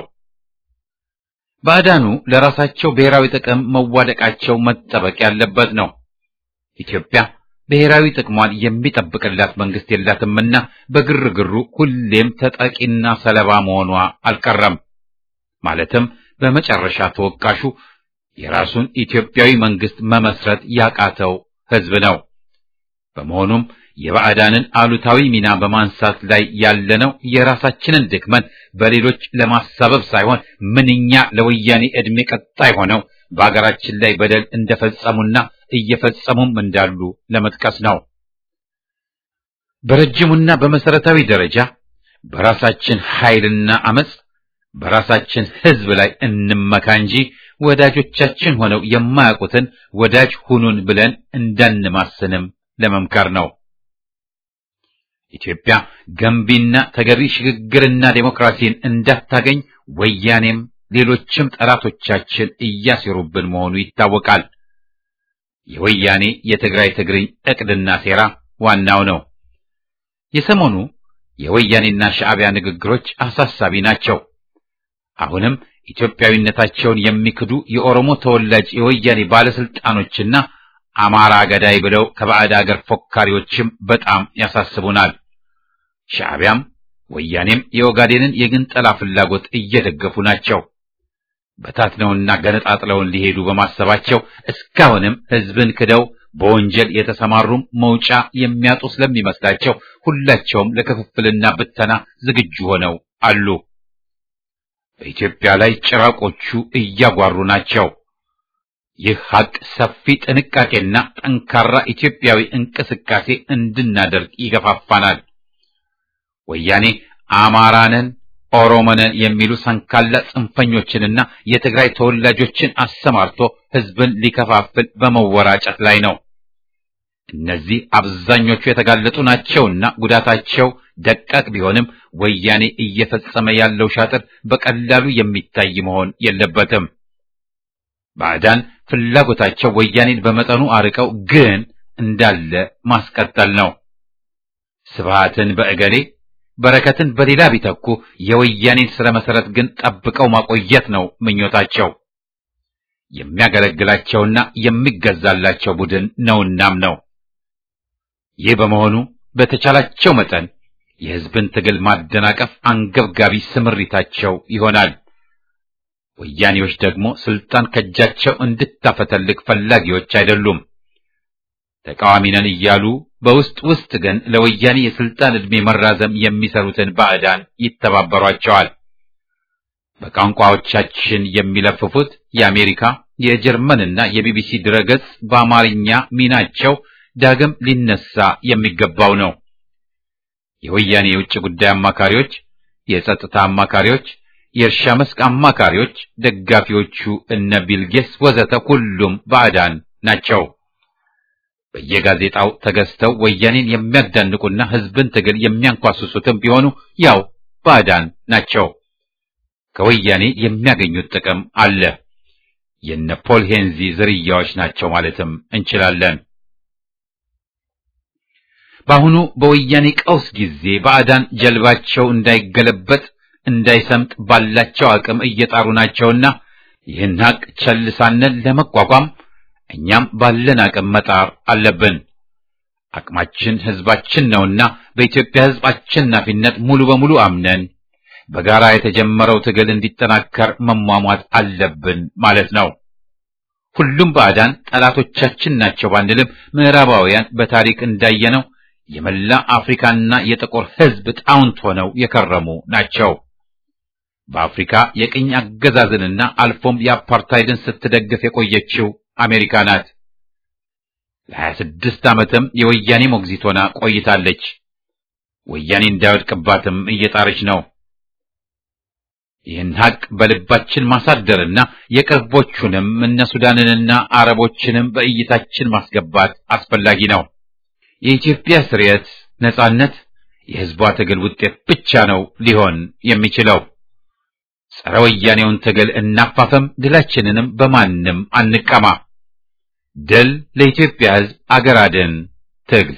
ባዕዳኑ ለራሳቸው ብሔራዊ ጥቅም መዋደቃቸው መጠበቅ ያለበት ነው። ኢትዮጵያ ብሔራዊ ጥቅሟን የሚጠብቅላት መንግስት የላትምና በግርግሩ ሁሌም ተጠቂና ሰለባ መሆኗ አልቀረም። ማለትም በመጨረሻ ተወቃሹ የራሱን ኢትዮጵያዊ መንግስት መመስረት ያቃተው ህዝብ ነው። በመሆኑም የባዕዳንን አሉታዊ ሚና በማንሳት ላይ ያለነው የራሳችንን ድክመን በሌሎች ለማሳበብ ሳይሆን ምንኛ ለወያኔ ዕድሜ ቀጣይ ሆነው በአገራችን ላይ በደል እንደፈጸሙና እየፈጸሙም እንዳሉ ለመጥቀስ ነው። በረጅሙና በመሰረታዊ ደረጃ በራሳችን ኃይልና አመጽ በራሳችን ህዝብ ላይ እንመካ እንጂ ወዳጆቻችን ሆነው የማያውቁትን ወዳጅ ሁኑን ብለን እንዳንማስንም ለመምከር ነው። ኢትዮጵያ ገንቢና ተገቢ ሽግግርና ዴሞክራሲን እንዳታገኝ ወያኔም ሌሎችም ጠላቶቻችን እያሴሩብን መሆኑ ይታወቃል። የወያኔ የትግራይ ትግርኝ እቅድና ሴራ ዋናው ነው። የሰሞኑ የወያኔና ሻዕቢያ ንግግሮች አሳሳቢ ናቸው። አሁንም ኢትዮጵያዊነታቸውን የሚክዱ የኦሮሞ ተወላጅ የወያኔ ባለስልጣኖችና አማራ ገዳይ ብለው ከባዕድ አገር ፎካሪዎችም በጣም ያሳስቡናል። ሻዕቢያም ወያኔም የኦጋዴንን የግንጠላ ፍላጎት እየደገፉ ናቸው። በታትነውና ገነጣጥለውን ሊሄዱ በማሰባቸው እስካሁንም ህዝብን ክደው በወንጀል የተሰማሩም መውጫ የሚያጡ ስለሚመስላቸው ሁላቸውም ለክፍፍልና ብተና ዝግጁ ሆነው አሉ። በኢትዮጵያ ላይ ጭራቆቹ እያጓሩ ናቸው። ይህ ሀቅ ሰፊ ጥንቃቄና ጠንካራ ኢትዮጵያዊ እንቅስቃሴ እንድናደርግ ይገፋፋናል። ወያኔ አማራንን ኦሮሞንን የሚሉ ሰንካላ ጽንፈኞችንና የትግራይ ተወላጆችን አሰማርቶ ህዝብን ሊከፋፍል በመወራጨት ላይ ነው። እነዚህ አብዛኞቹ የተጋለጡ ናቸውና ጉዳታቸው ደቃቅ ቢሆንም ወያኔ እየፈጸመ ያለው ሻጥር በቀላሉ የሚታይ መሆን የለበትም። ባዕዳን ፍላጎታቸው ወያኔን በመጠኑ አርቀው ግን እንዳለ ማስቀጠል ነው። ስብሃትን በእገሌ በረከትን በሌላ ቢተኩ የወያኔን ስረ መሰረት ግን ጠብቀው ማቆየት ነው ምኞታቸው። የሚያገለግላቸውና የሚገዛላቸው ቡድን ነውናም ነው። ይህ በመሆኑ በተቻላቸው መጠን የህዝብን ትግል ማደናቀፍ አንገብጋቢ ስምሪታቸው ይሆናል። ወያኔዎች ደግሞ ስልጣን ከእጃቸው እንድታፈተልቅ ፈላጊዎች አይደሉም። ተቃዋሚ ነን እያሉ በውስጥ ውስጥ ግን ለወያኔ የስልጣን ዕድሜ መራዘም የሚሰሩትን ባዕዳን ይተባበሯቸዋል። በቋንቋዎቻችን የሚለፍፉት የአሜሪካ የጀርመንና የቢቢሲ ድረገጽ በአማርኛ ሚናቸው ዳግም ሊነሳ የሚገባው ነው። የወያኔ የውጭ ጉዳይ አማካሪዎች፣ የጸጥታ አማካሪዎች፣ የእርሻ መስክ አማካሪዎች፣ ደጋፊዎቹ እነ ቢልጌስ ወዘተ ሁሉም ባዕዳን ናቸው። በየጋዜጣው ተገዝተው ወያኔን የሚያዳንቁና ህዝብን ትግል የሚያንኳስሱትም ቢሆኑ ያው ባዕዳን ናቸው። ከወያኔ የሚያገኙት ጥቅም አለ። የነ ፖል ሄንዚ ዝርያዎች ናቸው ማለትም እንችላለን። በአሁኑ በወያኔ ቀውስ ጊዜ ባዕዳን ጀልባቸው እንዳይገለበጥ እንዳይሰምጥ ባላቸው አቅም እየጣሩ ናቸውና ይህን ሀቅ ቸል ሳንል ለመቋቋም እኛም ባለን አቅም መጣር አለብን። አቅማችን ህዝባችን ነውና በኢትዮጵያ ህዝብ አሸናፊነት ሙሉ በሙሉ አምነን በጋራ የተጀመረው ትግል እንዲጠናከር መሟሟት አለብን ማለት ነው። ሁሉም ባዕዳን ጠላቶቻችን ናቸው ባንልም ምዕራባውያን በታሪክ እንዳየነው የመላ አፍሪካና የጥቁር ህዝብ ጣውንት ሆነው የከረሙ ናቸው። በአፍሪካ የቅኝ አገዛዝንና አልፎም የአፓርታይድን ስትደግፍ የቆየችው አሜሪካ ናት። ለሀያ ስድስት ዓመትም የወያኔ ሞግዚት ሆና ቆይታለች። ወያኔ እንዳይወድቅባትም እየጣረች ነው። ይህን ሀቅ በልባችን ማሳደርና የቅርቦቹንም እነ ሱዳንንና አረቦችንም በእይታችን ማስገባት አስፈላጊ ነው። የኢትዮጵያ ስርየት፣ ነጻነት የህዝቧ ትግል ውጤት ብቻ ነው ሊሆን የሚችለው። ጸረ ወያኔውን ትግል እናፋፈም፣ ድላችንንም በማንም አንቀማ። ድል ለኢትዮጵያ ህዝብ፣ አገር አድን ትግል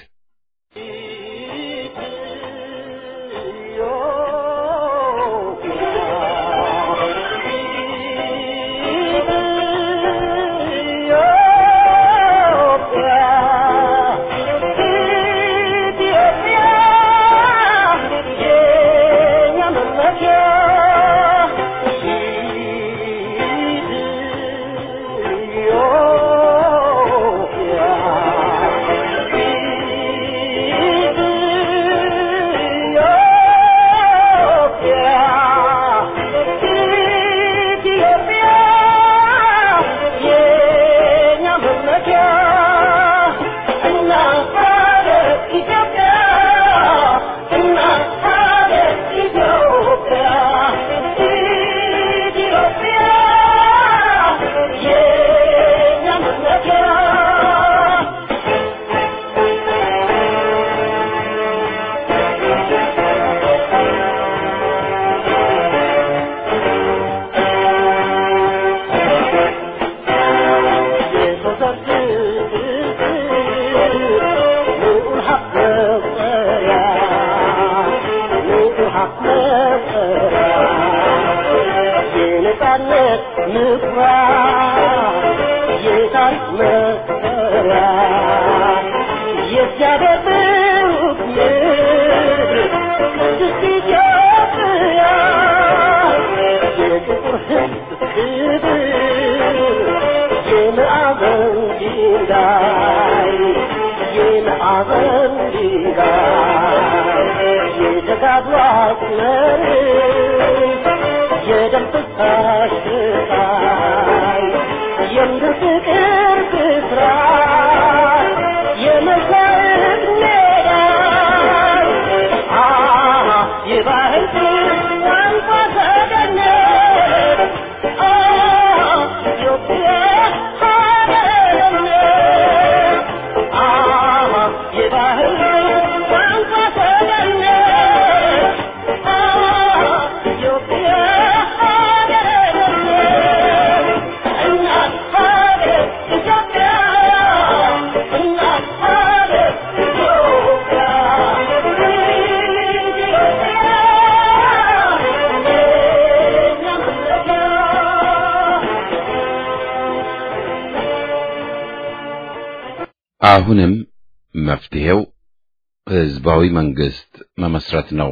አሁንም መፍትሄው ህዝባዊ መንግስት መመስረት ነው።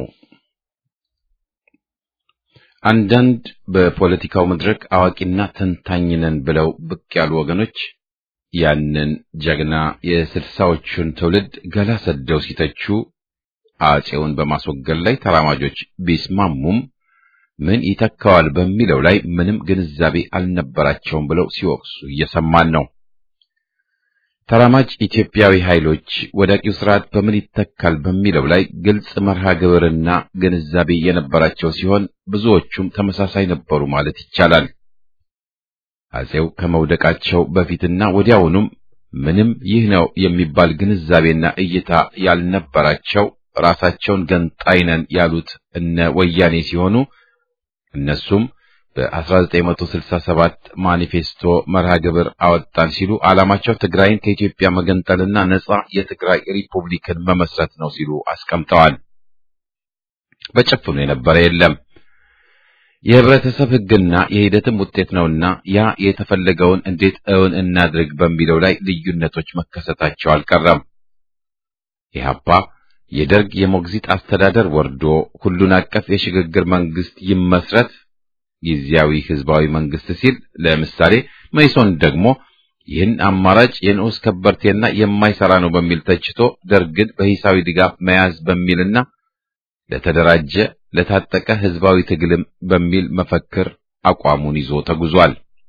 አንዳንድ በፖለቲካው መድረክ አዋቂና ተንታኝ ነን ብለው ብቅ ያሉ ወገኖች ያንን ጀግና የስልሳዎቹን ትውልድ ገላ ሰደው ሲተቹ አጼውን በማስወገድ ላይ ተራማጆች ቢስማሙም ምን ይተካዋል በሚለው ላይ ምንም ግንዛቤ አልነበራቸውም ብለው ሲወቅሱ እየሰማን ነው። ተራማጅ ኢትዮጵያዊ ኃይሎች ወዳቂው ስርዓት በምን ይተካል በሚለው ላይ ግልጽ መርሃ ግብርና ግንዛቤ የነበራቸው ሲሆን ብዙዎቹም ተመሳሳይ ነበሩ ማለት ይቻላል። አጼው ከመውደቃቸው በፊትና ወዲያውኑም ምንም ይህ ነው የሚባል ግንዛቤና እይታ ያልነበራቸው ራሳቸውን ገንጣይ ነን ያሉት እነ ወያኔ ሲሆኑ እነሱም በ1967 ማኒፌስቶ መርሃ ግብር አወጣን ሲሉ ዓላማቸው ትግራይን ከኢትዮጵያ መገንጠልና ነጻ የትግራይ ሪፑብሊክን መመስረት ነው ሲሉ አስቀምጠዋል። በጭፍኑ የነበረ የለም። የህብረተሰብ ሕግና የሂደትም ውጤት ነውና ያ የተፈለገውን እንዴት እውን እናድርግ በሚለው ላይ ልዩነቶች መከሰታቸው አልቀረም። ኢህአፓ የደርግ የሞግዚት አስተዳደር ወርዶ ሁሉን አቀፍ የሽግግር መንግስት ይመስረት ጊዜያዊ ህዝባዊ መንግስት ሲል ለምሳሌ መይሶን ደግሞ ይህን አማራጭ የንዑስ ከበርቴና የማይሰራ ነው በሚል ተችቶ ደርግን በሂሳዊ ድጋፍ መያዝ በሚልና ለተደራጀ ለታጠቀ ህዝባዊ ትግልም በሚል መፈክር አቋሙን ይዞ ተጉዟል።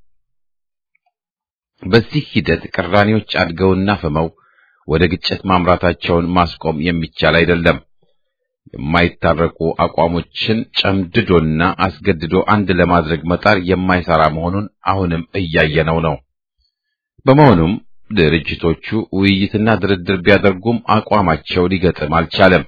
በዚህ ሂደት ቅራኔዎች አድገውና ፈመው ወደ ግጭት ማምራታቸውን ማስቆም የሚቻል አይደለም። የማይታረቁ አቋሞችን ጨምድዶና አስገድዶ አንድ ለማድረግ መጣር የማይሰራ መሆኑን አሁንም እያየነው ነው። በመሆኑም ድርጅቶቹ ውይይትና ድርድር ቢያደርጉም አቋማቸው ሊገጥም አልቻለም።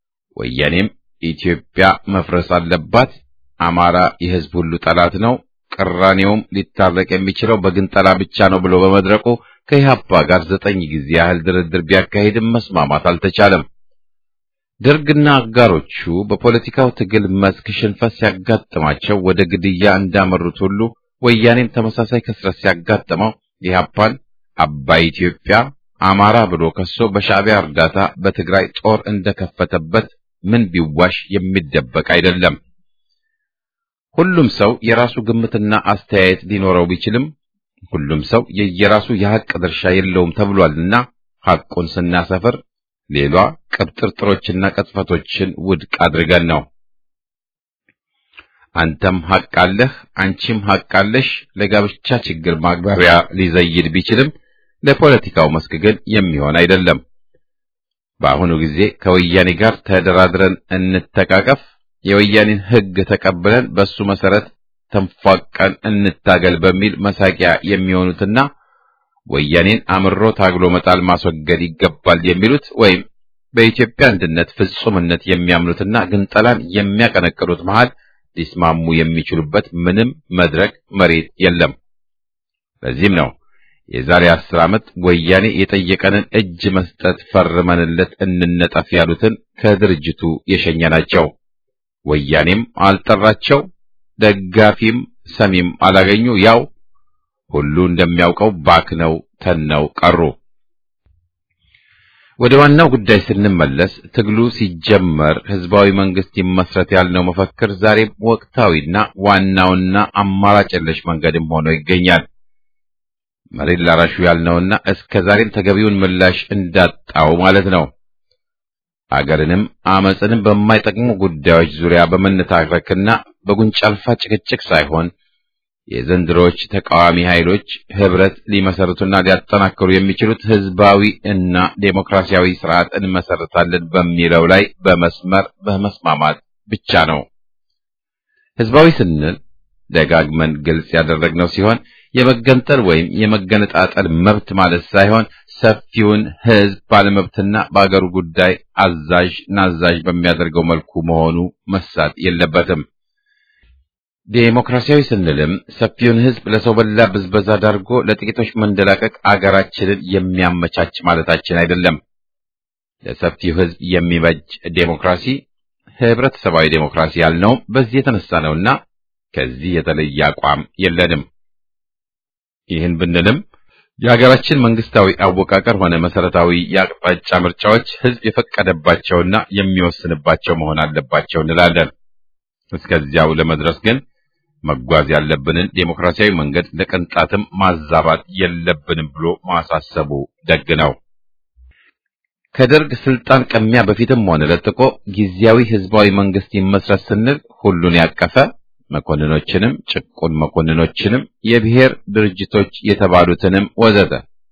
ወያኔም ኢትዮጵያ መፍረስ አለባት፣ አማራ የህዝብ ሁሉ ጠላት ነው፣ ቅራኔውም ሊታረቅ የሚችለው በግንጠላ ብቻ ነው ብሎ በመድረቁ ከኢህአፓ ጋር ዘጠኝ ጊዜ ያህል ድርድር ቢያካሂድም መስማማት አልተቻለም። ደርግና አጋሮቹ በፖለቲካው ትግል መስክ ሽንፈት ሲያጋጥማቸው ወደ ግድያ እንዳመሩት ሁሉ ወያኔም ተመሳሳይ ክስረት ሲያጋጥመው ኢህአፓን አባይ ኢትዮጵያ አማራ ብሎ ከሶ በሻዕቢያ እርዳታ በትግራይ ጦር እንደከፈተበት ምን ቢዋሽ የሚደበቅ አይደለም። ሁሉም ሰው የራሱ ግምትና አስተያየት ሊኖረው ቢችልም ሁሉም ሰው የየራሱ የሐቅ ድርሻ የለውም ተብሏልና ሐቁን ስናሰፍር ሌሏ ቅብጥርጥሮችና ቅጥፈቶችን ውድቅ አድርገን ነው። አንተም ሐቅ አለህ፣ አንቺም ሐቅ አለሽ ለጋብቻ ችግር ማግባቢያ ሊዘይድ ቢችልም ለፖለቲካው መስክ ግን የሚሆን አይደለም። በአሁኑ ጊዜ ከወያኔ ጋር ተደራድረን እንተቃቀፍ፣ የወያኔን ሕግ ተቀብለን በሱ መሰረት ተንፏቀን እንታገል በሚል መሳቂያ የሚሆኑትና ወያኔን አምሮ ታግሎ መጣል ማስወገድ ይገባል የሚሉት ወይም በኢትዮጵያ አንድነት ፍጹምነት የሚያምኑትና ግንጠላን የሚያቀነቅኑት መሃል ሊስማሙ የሚችሉበት ምንም መድረክ መሬት የለም። ለዚህም ነው የዛሬ አስር ዓመት ወያኔ የጠየቀንን እጅ መስጠት ፈርመንለት እንነጠፍ ያሉትን ከድርጅቱ የሸኘናቸው። ወያኔም አልጠራቸው፣ ደጋፊም ሰሚም አላገኙ። ያው ሁሉ እንደሚያውቀው ባክነው ተነው ቀሩ። ወደ ዋናው ጉዳይ ስንመለስ ትግሉ ሲጀመር ህዝባዊ መንግስት ይመስረት ያልነው መፈክር ዛሬም ወቅታዊና ዋናውና አማራጭ የለሽ መንገድም ሆኖ ይገኛል። መሬት ላራሹ ያልነውና እስከ ዛሬም ተገቢውን ምላሽ እንዳጣው ማለት ነው። አገርንም አመፅንም በማይጠቅሙ ጉዳዮች ዙሪያ በመነታረክና በጉንጫ አልፋ ጭቅጭቅ ሳይሆን የዘንድሮዎች ተቃዋሚ ኃይሎች ህብረት ሊመሰርቱና ሊያጠናክሩ የሚችሉት ህዝባዊ እና ዴሞክራሲያዊ ስርዓት እንመሰርታለን በሚለው ላይ በመስመር በመስማማት ብቻ ነው። ህዝባዊ ስንል ደጋግመን ግልጽ ያደረግነው ሲሆን የመገንጠል ወይም የመገነጣጠል መብት ማለት ሳይሆን ሰፊውን ህዝብ ባለመብትና በአገሩ ጉዳይ አዛዥ ናዛዥ በሚያደርገው መልኩ መሆኑ መሳት የለበትም። ዴሞክራሲያዊ ስንልም ሰፊውን ህዝብ ለሰው በላ ብዝበዛ ዳርጎ ለጥቂቶች መንደላቀቅ አገራችንን የሚያመቻች ማለታችን አይደለም። ለሰፊው ህዝብ የሚበጅ ዴሞክራሲ ህብረተሰባዊ ዴሞክራሲ ያልነውም በዚህ የተነሳ ነውና ከዚህ የተለየ አቋም የለንም። ይህን ብንልም የሀገራችን መንግስታዊ አወቃቀር ሆነ መሰረታዊ የአቅጣጫ ምርጫዎች ህዝብ የፈቀደባቸውና የሚወስንባቸው መሆን አለባቸው እንላለን። እስከዚያው ለመድረስ ግን መጓዝ ያለብንን ዴሞክራሲያዊ መንገድ ለቅንጣትም ማዛባት የለብንም ብሎ ማሳሰቡ ደግ ነው። ከደርግ ስልጣን ቀሚያ በፊትም ሆነ ለጥቆ ጊዜያዊ ህዝባዊ መንግስት ይመስረት ስንል ሁሉን ያቀፈ መኮንኖችንም ጭቁን መኮንኖችንም የብሔር ድርጅቶች የተባሉትንም ወዘተ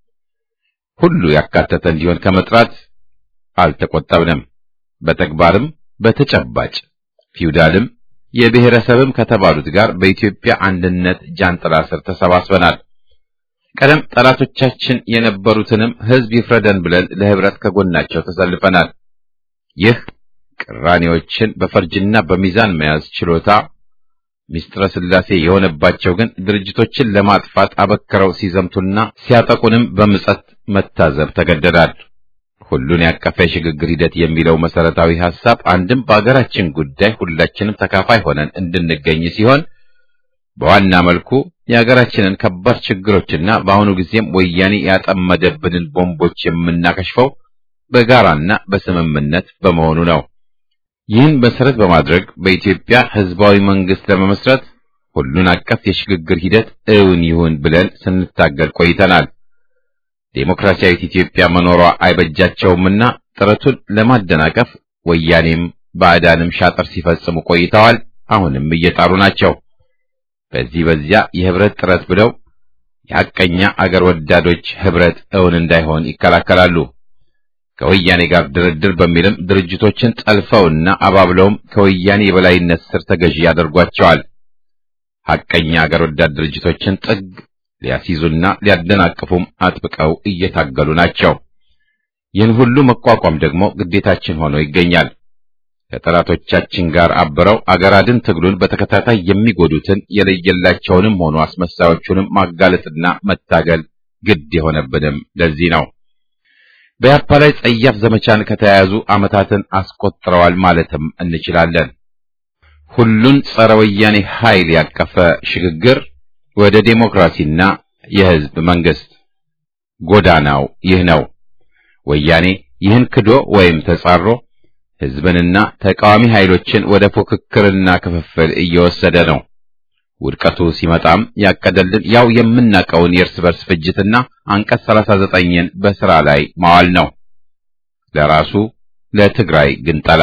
ሁሉ ያካተተ እንዲሆን ከመጥራት አልተቆጠብንም። በተግባርም በተጨባጭ ፊውዳልም የብሔረሰብም ከተባሉት ጋር በኢትዮጵያ አንድነት ጃንጥላ ስር ተሰባስበናል። ቀደም ጠላቶቻችን የነበሩትንም ህዝብ ይፍረደን ብለን ለህብረት ከጎናቸው ተሰልፈናል። ይህ ቅራኔዎችን በፈርጅና በሚዛን መያዝ ችሎታ ሚስጥረ ስላሴ የሆነባቸው ግን ድርጅቶችን ለማጥፋት አበክረው ሲዘምቱና ሲያጠቁንም በምጸት መታዘብ ተገደዳል። ሁሉን ያቀፈ የሽግግር ሂደት የሚለው መሰረታዊ ሐሳብ አንድም በአገራችን ጉዳይ ሁላችንም ተካፋይ ሆነን እንድንገኝ ሲሆን በዋና መልኩ የሀገራችንን ከባድ ችግሮችና በአሁኑ ጊዜም ወያኔ ያጠመደብንን ቦምቦች የምናከሽፈው በጋራና በስምምነት በመሆኑ ነው። ይህን መሰረት በማድረግ በኢትዮጵያ ህዝባዊ መንግስት ለመመስረት ሁሉን አቀፍ የሽግግር ሂደት እውን ይሁን ብለን ስንታገል ቆይተናል። ዴሞክራሲያዊት ኢትዮጵያ መኖሯ አይበጃቸውምና ጥረቱን ለማደናቀፍ ወያኔም ባዕዳንም ሻጥር ሲፈጽሙ ቆይተዋል። አሁንም እየጣሩ ናቸው። በዚህ በዚያ የህብረት ጥረት ብለው የሐቀኛ አገር ወዳዶች ህብረት እውን እንዳይሆን ይከላከላሉ። ከወያኔ ጋር ድርድር በሚልም ድርጅቶችን ጠልፈውና አባብለውም ከወያኔ የበላይነት ስር ተገዢ ያደርጓቸዋል። ሐቀኛ አገር ወዳድ ድርጅቶችን ጥግ ሊያስይዙና ሊያደናቅፉም አጥብቀው እየታገሉ ናቸው። ይህን ሁሉ መቋቋም ደግሞ ግዴታችን ሆኖ ይገኛል። ከጠላቶቻችን ጋር አብረው አገር አድን ትግሉን በተከታታይ የሚጎዱትን የለየላቸውንም ሆኑ አስመሳዮቹንም ማጋለጥና መታገል ግድ የሆነብንም ለዚህ ነው። በያፓ ላይ ጸያፍ ዘመቻን ከተያያዙ ዓመታትን አስቆጥረዋል ማለትም እንችላለን። ሁሉን ጸረ ወያኔ ኃይል ያቀፈ ሽግግር ወደ ዴሞክራሲና የሕዝብ መንግስት ጎዳናው ይህ ነው። ወያኔ ይህን ክዶ ወይም ተጻሮ ሕዝብንና ተቃዋሚ ኃይሎችን ወደ ፉክክርና ክፍፍል እየወሰደ ነው። ውድቀቱ ሲመጣም ያቀደልን ያው የምናውቀውን የእርስ በርስ ፍጅትና አንቀጽ 39ን በሥራ ላይ ማዋል ነው። ለራሱ ለትግራይ ግንጠላ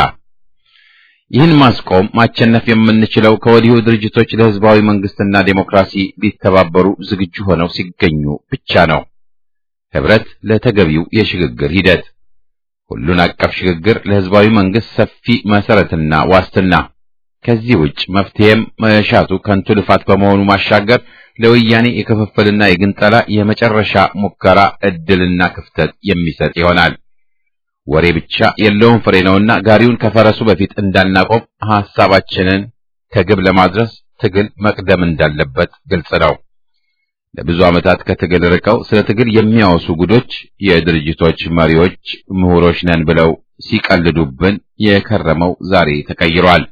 ይህን ማስቆም ማቸነፍ የምንችለው ከወዲሁ ድርጅቶች ለሕዝባዊ መንግስትና ዴሞክራሲ ሊተባበሩ ዝግጁ ሆነው ሲገኙ ብቻ ነው። ህብረት ለተገቢው የሽግግር ሂደት ሁሉን አቀፍ ሽግግር ለሕዝባዊ መንግስት ሰፊ መሰረትና ዋስትና ከዚህ ውጭ መፍትሄም መሻቱ ከንቱ ልፋት በመሆኑ ማሻገር ለወያኔ የክፍፍልና የግንጠላ የመጨረሻ ሙከራ ዕድልና ክፍተት የሚሰጥ ይሆናል። ወሬ ብቻ የለውም ፍሬ ነውና ጋሪውን ከፈረሱ በፊት እንዳናቆም ሐሳባችንን ከግብ ለማድረስ ትግል መቅደም እንዳለበት ግልጽ ነው። ለብዙ ዓመታት ከትግል ርቀው ስለ ትግል የሚያወሱ ጉዶች የድርጅቶች መሪዎች ምሁሮች ነን ብለው ሲቀልዱብን የከረመው ዛሬ ተቀይሯል።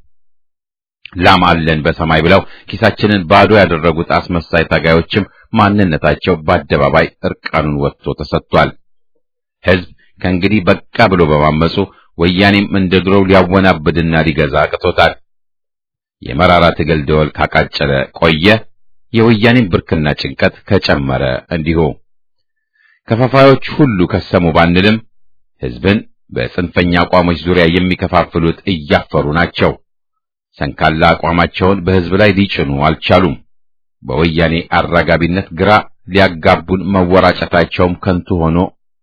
ላም አለን በሰማይ ብለው ኪሳችንን ባዶ ያደረጉት አስመሳይ ታጋዮችም ማንነታቸው በአደባባይ እርቃኑን ወጥቶ ተሰጥቷል። ሕዝብ ከእንግዲህ በቃ ብሎ በማመፁ ወያኔም እንደ ድሮው ሊያወናብድና ሊገዛ አቅቶታል። የመራራ ትግል ደወል ካቃጨለ ቆየ። የወያኔን ብርክና ጭንቀት ከጨመረ እንዲሁ ከፋፋዮች ሁሉ ከሰሙ ባንልም ሕዝብን በጽንፈኛ አቋሞች ዙሪያ የሚከፋፍሉት እያፈሩ ናቸው። ሰንካላ አቋማቸውን በሕዝብ ላይ ሊጭኑ አልቻሉም። በወያኔ አራጋቢነት ግራ ሊያጋቡን መወራጨታቸውም ከንቱ ሆኖ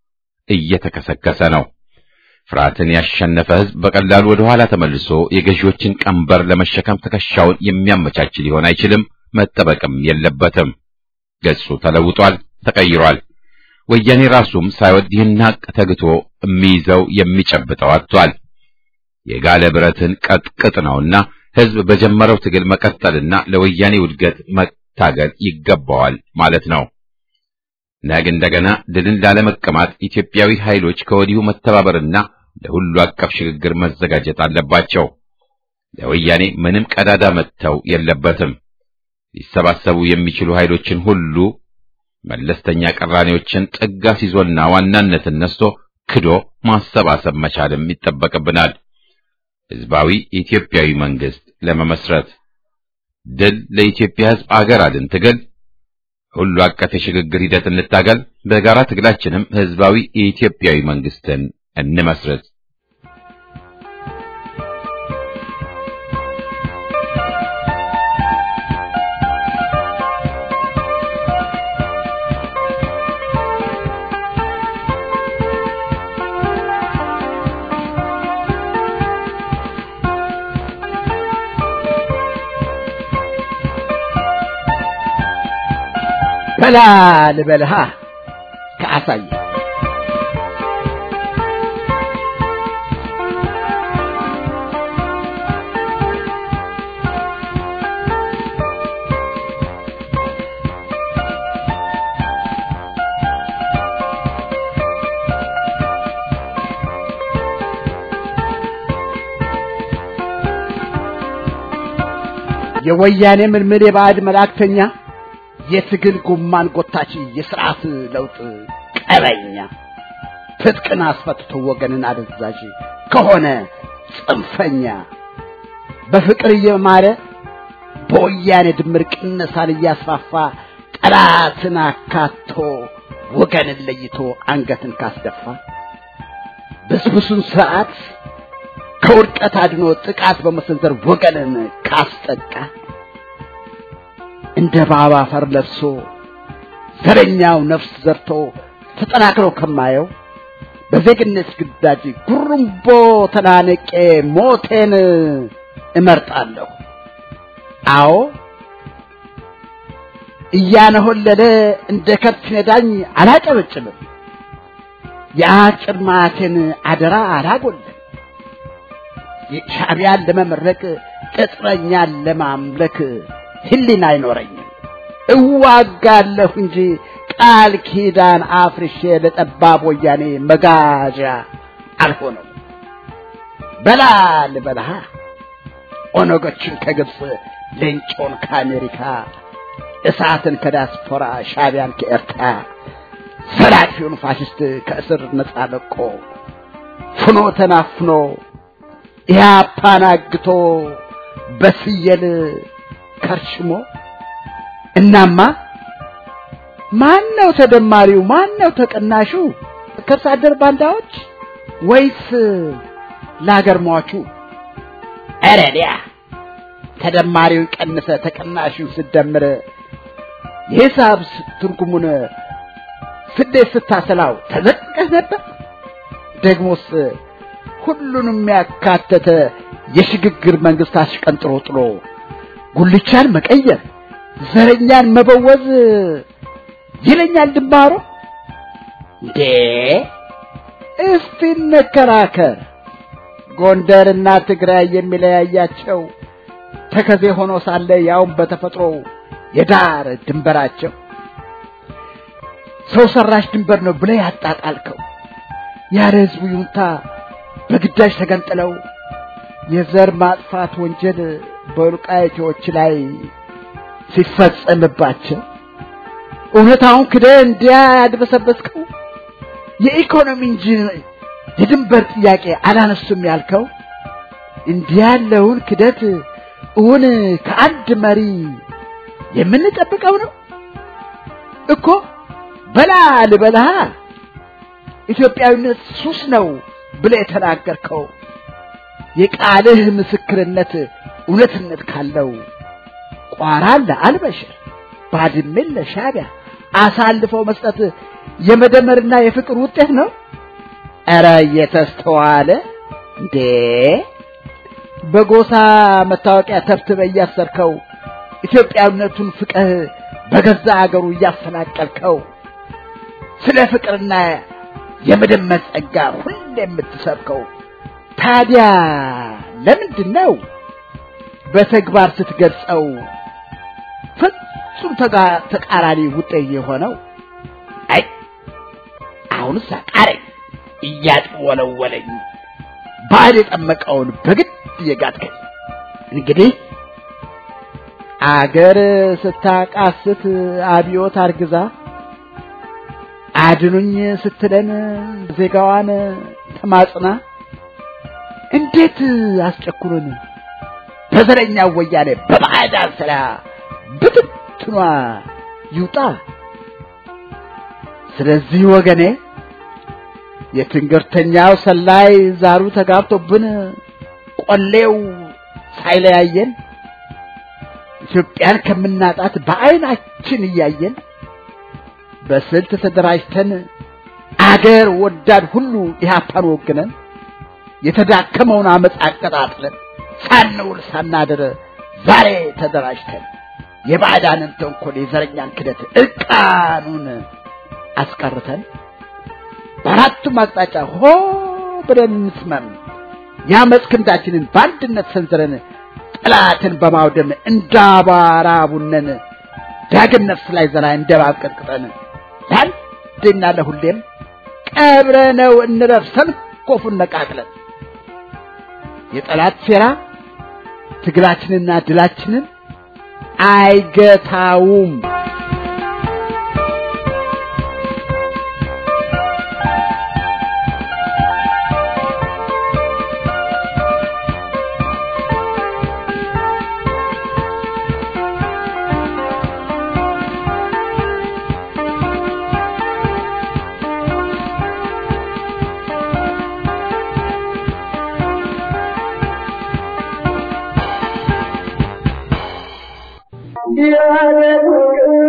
እየተከሰከሰ ነው። ፍርሃትን ያሸነፈ ሕዝብ በቀላሉ ወደ ኋላ ተመልሶ የገዢዎችን ቀንበር ለመሸከም ትከሻውን የሚያመቻች ሊሆን አይችልም፣ መጠበቅም የለበትም። ገጹ ተለውጧል፣ ተቀይሯል። ወያኔ ራሱም ሳይወድ ይህን ሀቅ ተግቶ የሚይዘው የሚጨብጠው አጥቷል። የጋለ ብረትን ቀጥቅጥ ነውና ሕዝብ በጀመረው ትግል መቀጠልና ለወያኔ ውድገት መታገል ይገባዋል ማለት ነው። ነገ እንደገና ድልን ላለመቀማት ኢትዮጵያዊ ኃይሎች ከወዲሁ መተባበርና ለሁሉ አቀፍ ሽግግር መዘጋጀት አለባቸው። ለወያኔ ምንም ቀዳዳ መተው የለበትም። ሊሰባሰቡ የሚችሉ ኃይሎችን ሁሉ መለስተኛ ቀራኔዎችን ጥግ አስይዞና ዋናነትን ነስቶ ክዶ ማሰባሰብ መቻልም ይጠበቅብናል። ሕዝባዊ ኢትዮጵያዊ መንግስት ለመመስረት ድል ለኢትዮጵያ ሕዝብ አገር አድን ትግል ሁሉ አቀፍ የሽግግር ሂደት እንታገል። በጋራ ትግላችንም ሕዝባዊ የኢትዮጵያዊ መንግስትን እንመስረት። በላ ልበልሃ ከአሳየ የወያኔ ምልምል የባዕድ መላእክተኛ የትግል ጎማን ጎታች የስርዓት ለውጥ ቀበኛ ትጥቅን አስፈትቶ ወገንን አደዛዥ ከሆነ ጽንፈኛ በፍቅር እየማረ በወያኔ ድምር ቅነሳን እያስፋፋ ጠላትን አካቶ ወገንን ለይቶ አንገትን ካስደፋ ብስብሱን ስርዓት ከውድቀት አድኖ ጥቃት በመሰንዘር ወገንን ካስጠቃ እንደ ባባ አፈር ለብሶ ዘረኛው ነፍስ ዘርቶ ተጠናክሮ ከማየው በዜግነት ግዳጅ ጉርምቦ ተናነቄ ሞቴን እመርጣለሁ። አዎ እያነሆለለ እንደ ከብት ነዳኝ አላጨበጭብም። የአጭር ማቴን አደራ አላጎልም። ሻዕቢያን ለመመረቅ ቅጥረኛን ለማምለክ ህሊና አይኖረኝም። እዋጋለሁ እንጂ ቃል ኪዳን አፍርሼ ለጠባብ ወያኔ መጋዣ አልሆነም። በላ ልበልሃ ኦነጎችን ከግብፅ ሌንጮን ከአሜሪካ እሳትን ከዲያስፖራ ሻዕቢያን ከኤርትራ ሰላፊውን ፋሽስት ከእስር ነፃ ለቆ ፍኖ ተናፍኖ ኢህአፓን አግቶ በስየል ከርሽሞ እናማ ማን ነው ተደማሪው? ማን ነው ተቀናሹ? ከርስ አደር ባንዳዎች ወይስ ለሀገር ሟቹ? ኧረ ዲያ ተደማሪውን ቀንሰ ተቀናሹን ስደምር የሂሳብ ትርጉሙን ስሌት ስታሰላው ተዘቅቀህ ነበር። ደግሞስ ሁሉንም ያካተተ የሽግግር መንግስት አሽቀንጥሮ ጥሎ ጉልቻን መቀየር ዘረኛን መበወዝ ይለኛል ድንባሮ። እንዴ እስቲ እንከራከር። ጎንደርና ትግራይ የሚለያያቸው ተከዜ ሆኖ ሳለ ያውም በተፈጥሮ የዳር ድንበራቸው ሰው ሰራሽ ድንበር ነው ብለህ ያጣጣልከው ያለ ህዝቡ ይሁንታ በግዳጅ ተገንጥለው የዘር ማጥፋት ወንጀል በወልቃይቶች ላይ ሲፈጸምባቸው እውነታውን ክደህ እንዲያ ያድበሰበስከው የኢኮኖሚ እንጂ የድንበር ጥያቄ አላነሱም ያልከው እንዲህ ያለውን ክደት እውን ከአንድ መሪ የምንጠብቀው ነው እኮ። በላ ልበልሃ ኢትዮጵያዊነት ሱስ ነው ብለህ የተናገርከው የቃልህ ምስክርነት እውነትነት ካለው ቋራን ለአልበሽር ባድሜን ለሻዕቢያ አሳልፈው መስጠት የመደመርና የፍቅር ውጤት ነው። ኧረ እየተስተዋለ እንዴ! በጎሳ መታወቂያ ተብትበ እያሰርከው ኢትዮጵያዊነቱን ፍቅህ በገዛ አገሩ እያፈናቀልከው ስለ ፍቅርና የመደመር ጸጋ ሁሌ የምትሰብከው ታዲያ ለምንድን ነው በተግባር ስትገልጸው ፍጹም ተቃራኒ ውጤት የሆነው? አይ አሁንስ አቃረኝ እያጥወለወለኝ ባህል የጠመቀውን በግድ እየጋጥከኝ እንግዲህ አገር ስታቃስት አብዮት አርግዛ አድኑኝ ስትለን ዜጋዋን ተማጽና እንዴት አስጨኩሩን በዘረኛ ወያኔ በባዕዳን ስራ ብትትኗ ይውጣ። ስለዚህ ወገኔ የትንግርተኛው ሰላይ ዛሩ ተጋብቶብን ቆሌው ሳይለያየን ኢትዮጵያን ከምናጣት በዓይናችን እያየን በስልት ተደራጅተን አገር ወዳድ ሁሉ ኢህአፓን ወግነን የተዳከመውን አመፅ አቀጣጥለን ሳንውል ሳናድር ዛሬ ተደራጅተን የባዕዳንን ተንኮል የዘረኛን ክደት እርቃኑን አስቀርተን በአራቱም አቅጣጫ ሆ ብለን እንስመም የአመፅ ክንዳችንን በአንድነት ሰንዝረን ጠላትን በማውደም እንዳባራ ቡነን ዳግም ነፍስ ላይ ዘራ እንደባብ ቀጥቅጠን ለአንዴና ለሁሌም ቀብረነው እንረፍ ሰንኮፉን ነቃቅለን የጠላት ሴራ ትግላችንና ድላችንን አይገታውም። Yeah.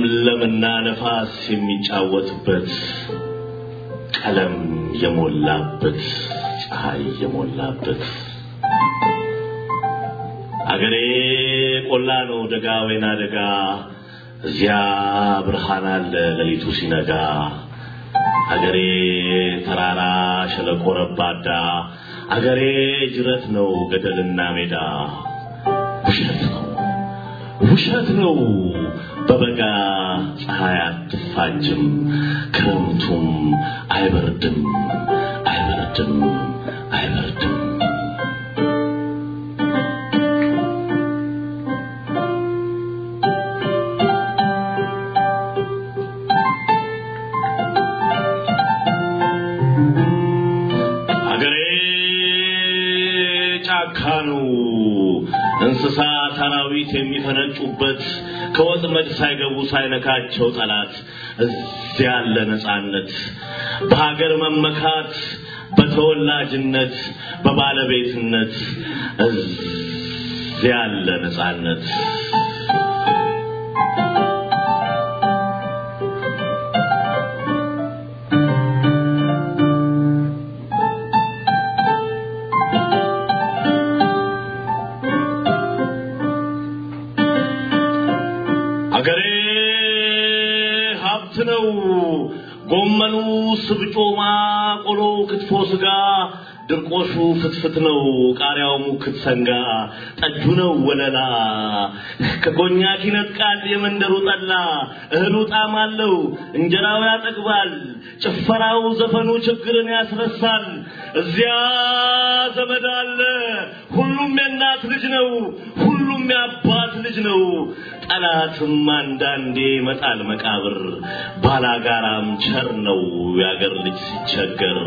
ለምለምና ነፋስ የሚጫወትበት ቀለም የሞላበት ፀሐይ የሞላበት አገሬ ቆላ ነው ደጋ ወይና ደጋ እዚያ ብርሃን አለ ሌሊቱ ሲነጋ አገሬ ተራራ ሸለቆ ረባዳ አገሬ ጅረት ነው ገደልና ሜዳ ውሸት ነው ውሸት ነው በበጋ ፀሐይ አትፋጅም ክረምቱም አይበርድም አይበርድም አይበርድም አገሬ ጫካ ነው እንስሳ አራዊት የሚፈነጩበት ከወጥመድ ሳይገቡ ሳይነካቸው ጠላት እዚያ ያለ ነፃነት በሀገር መመካት በተወላጅነት በባለቤትነት እዚያ ያለ ነፃነት አገሬ ሀብት ነው። ጎመኑ፣ ስብጮማ፣ ቆሎ፣ ክትፎ፣ ስጋ፣ ድርቆሹ ፍትፍት ነው። ቃሪያው ሙክት ሰንጋ፣ ጠጁ ነው ወለላ። ከኮኛክ ይነጥቃል የመንደሩ ጠላ። እህሉ ጣዕም አለው፣ እንጀራው ያጠግባል። ጭፈራው፣ ዘፈኑ ችግርን ያስረሳል። እዚያ ዘመድ አለ፣ ሁሉም የእናት ልጅ ነው። ሁሉም የአባት ልጅ ነው። ጠላትም አንዳንዴ ይመጣል መቃብር። ባላጋራም ቸር ነው የአገር ልጅ ሲቸገር።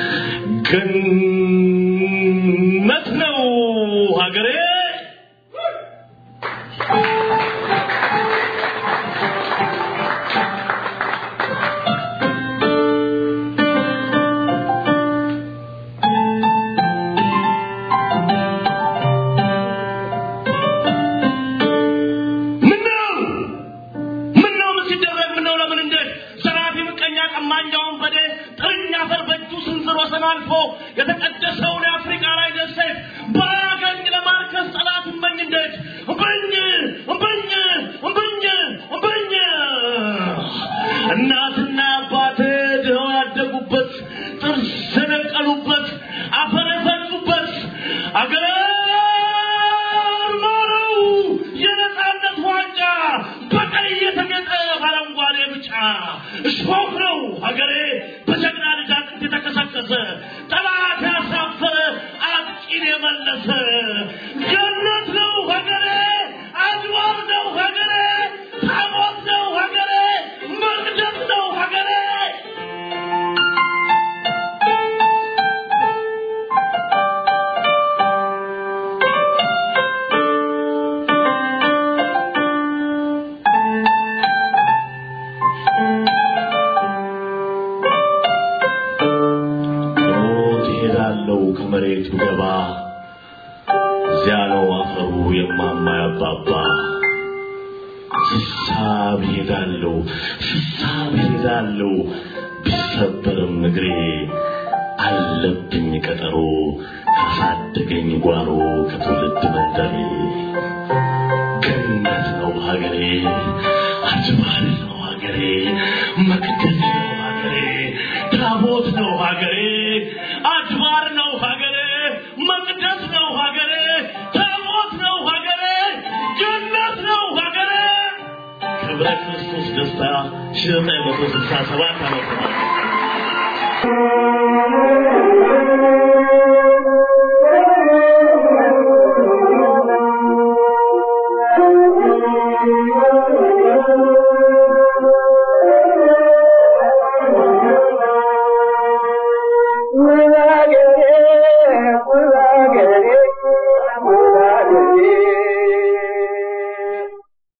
ገነት ነው ሀገሬ። ምነው ምነው ምን ሲደረግ ምነው ለምን እንዴት ዘራፊ ምቀኛ ቀማኛውን በዴ ጥርኛ አፈር በእጁ ስንዝር ወሰን አልፎ የተቀደሰውን የአፍሪካ ላይ ደሴት ባያገኝ ለማርከስ ጠላት እመኝ እንዴት እምብኝ እምብኝ እምብኝ እምብኝ እናትና አባቴ ድኸው ያደጉበት ጥርስ የነቀሉበት አፈር የፈጩበት አገር ማረው የነፃነት ዋንጫ በቀይ የተጌጠ በአረንጓዴ ብጫ እሾህ ነው ሀገሬ በጀግና ልጅ አጥንት የተከሰከሰ ጠላት ያሳፈረ አጥቂን የመለሰ ገነት ነው ሀገሬ አድዋር ነው ሀገሬ ታቦት ነው ሀገሬ መቅደስ ነው ሀገሬ ሞት ይሄዳለው ከመሬቱ ገባ እዚያ ነው አፈሩ የማማ ያባባ ስሳብ ይሄዳለው ስሳብ ይሄዳለው ቢሰበርም እግሬ አለብኝ ቀጠሮ ካሳደገኝ ጓሮ ከትውልድ መንደሬ ገነት ነው ሀገሬ አጅባል ነው ሀገሬ መቅደስ ነው ሀገሬ ታቦት ነው ሀገሬ አድባር ነው ሀገሬ መቅደስ ነው ሀገሬ ታቦት ነው ሀገሬ ገነት ነው ሀገሬ ክብረ ክርስቶስ ደስታ ሺህ ዘጠኝ መቶ ስልሳ ሰባት ዓመተ ምህረት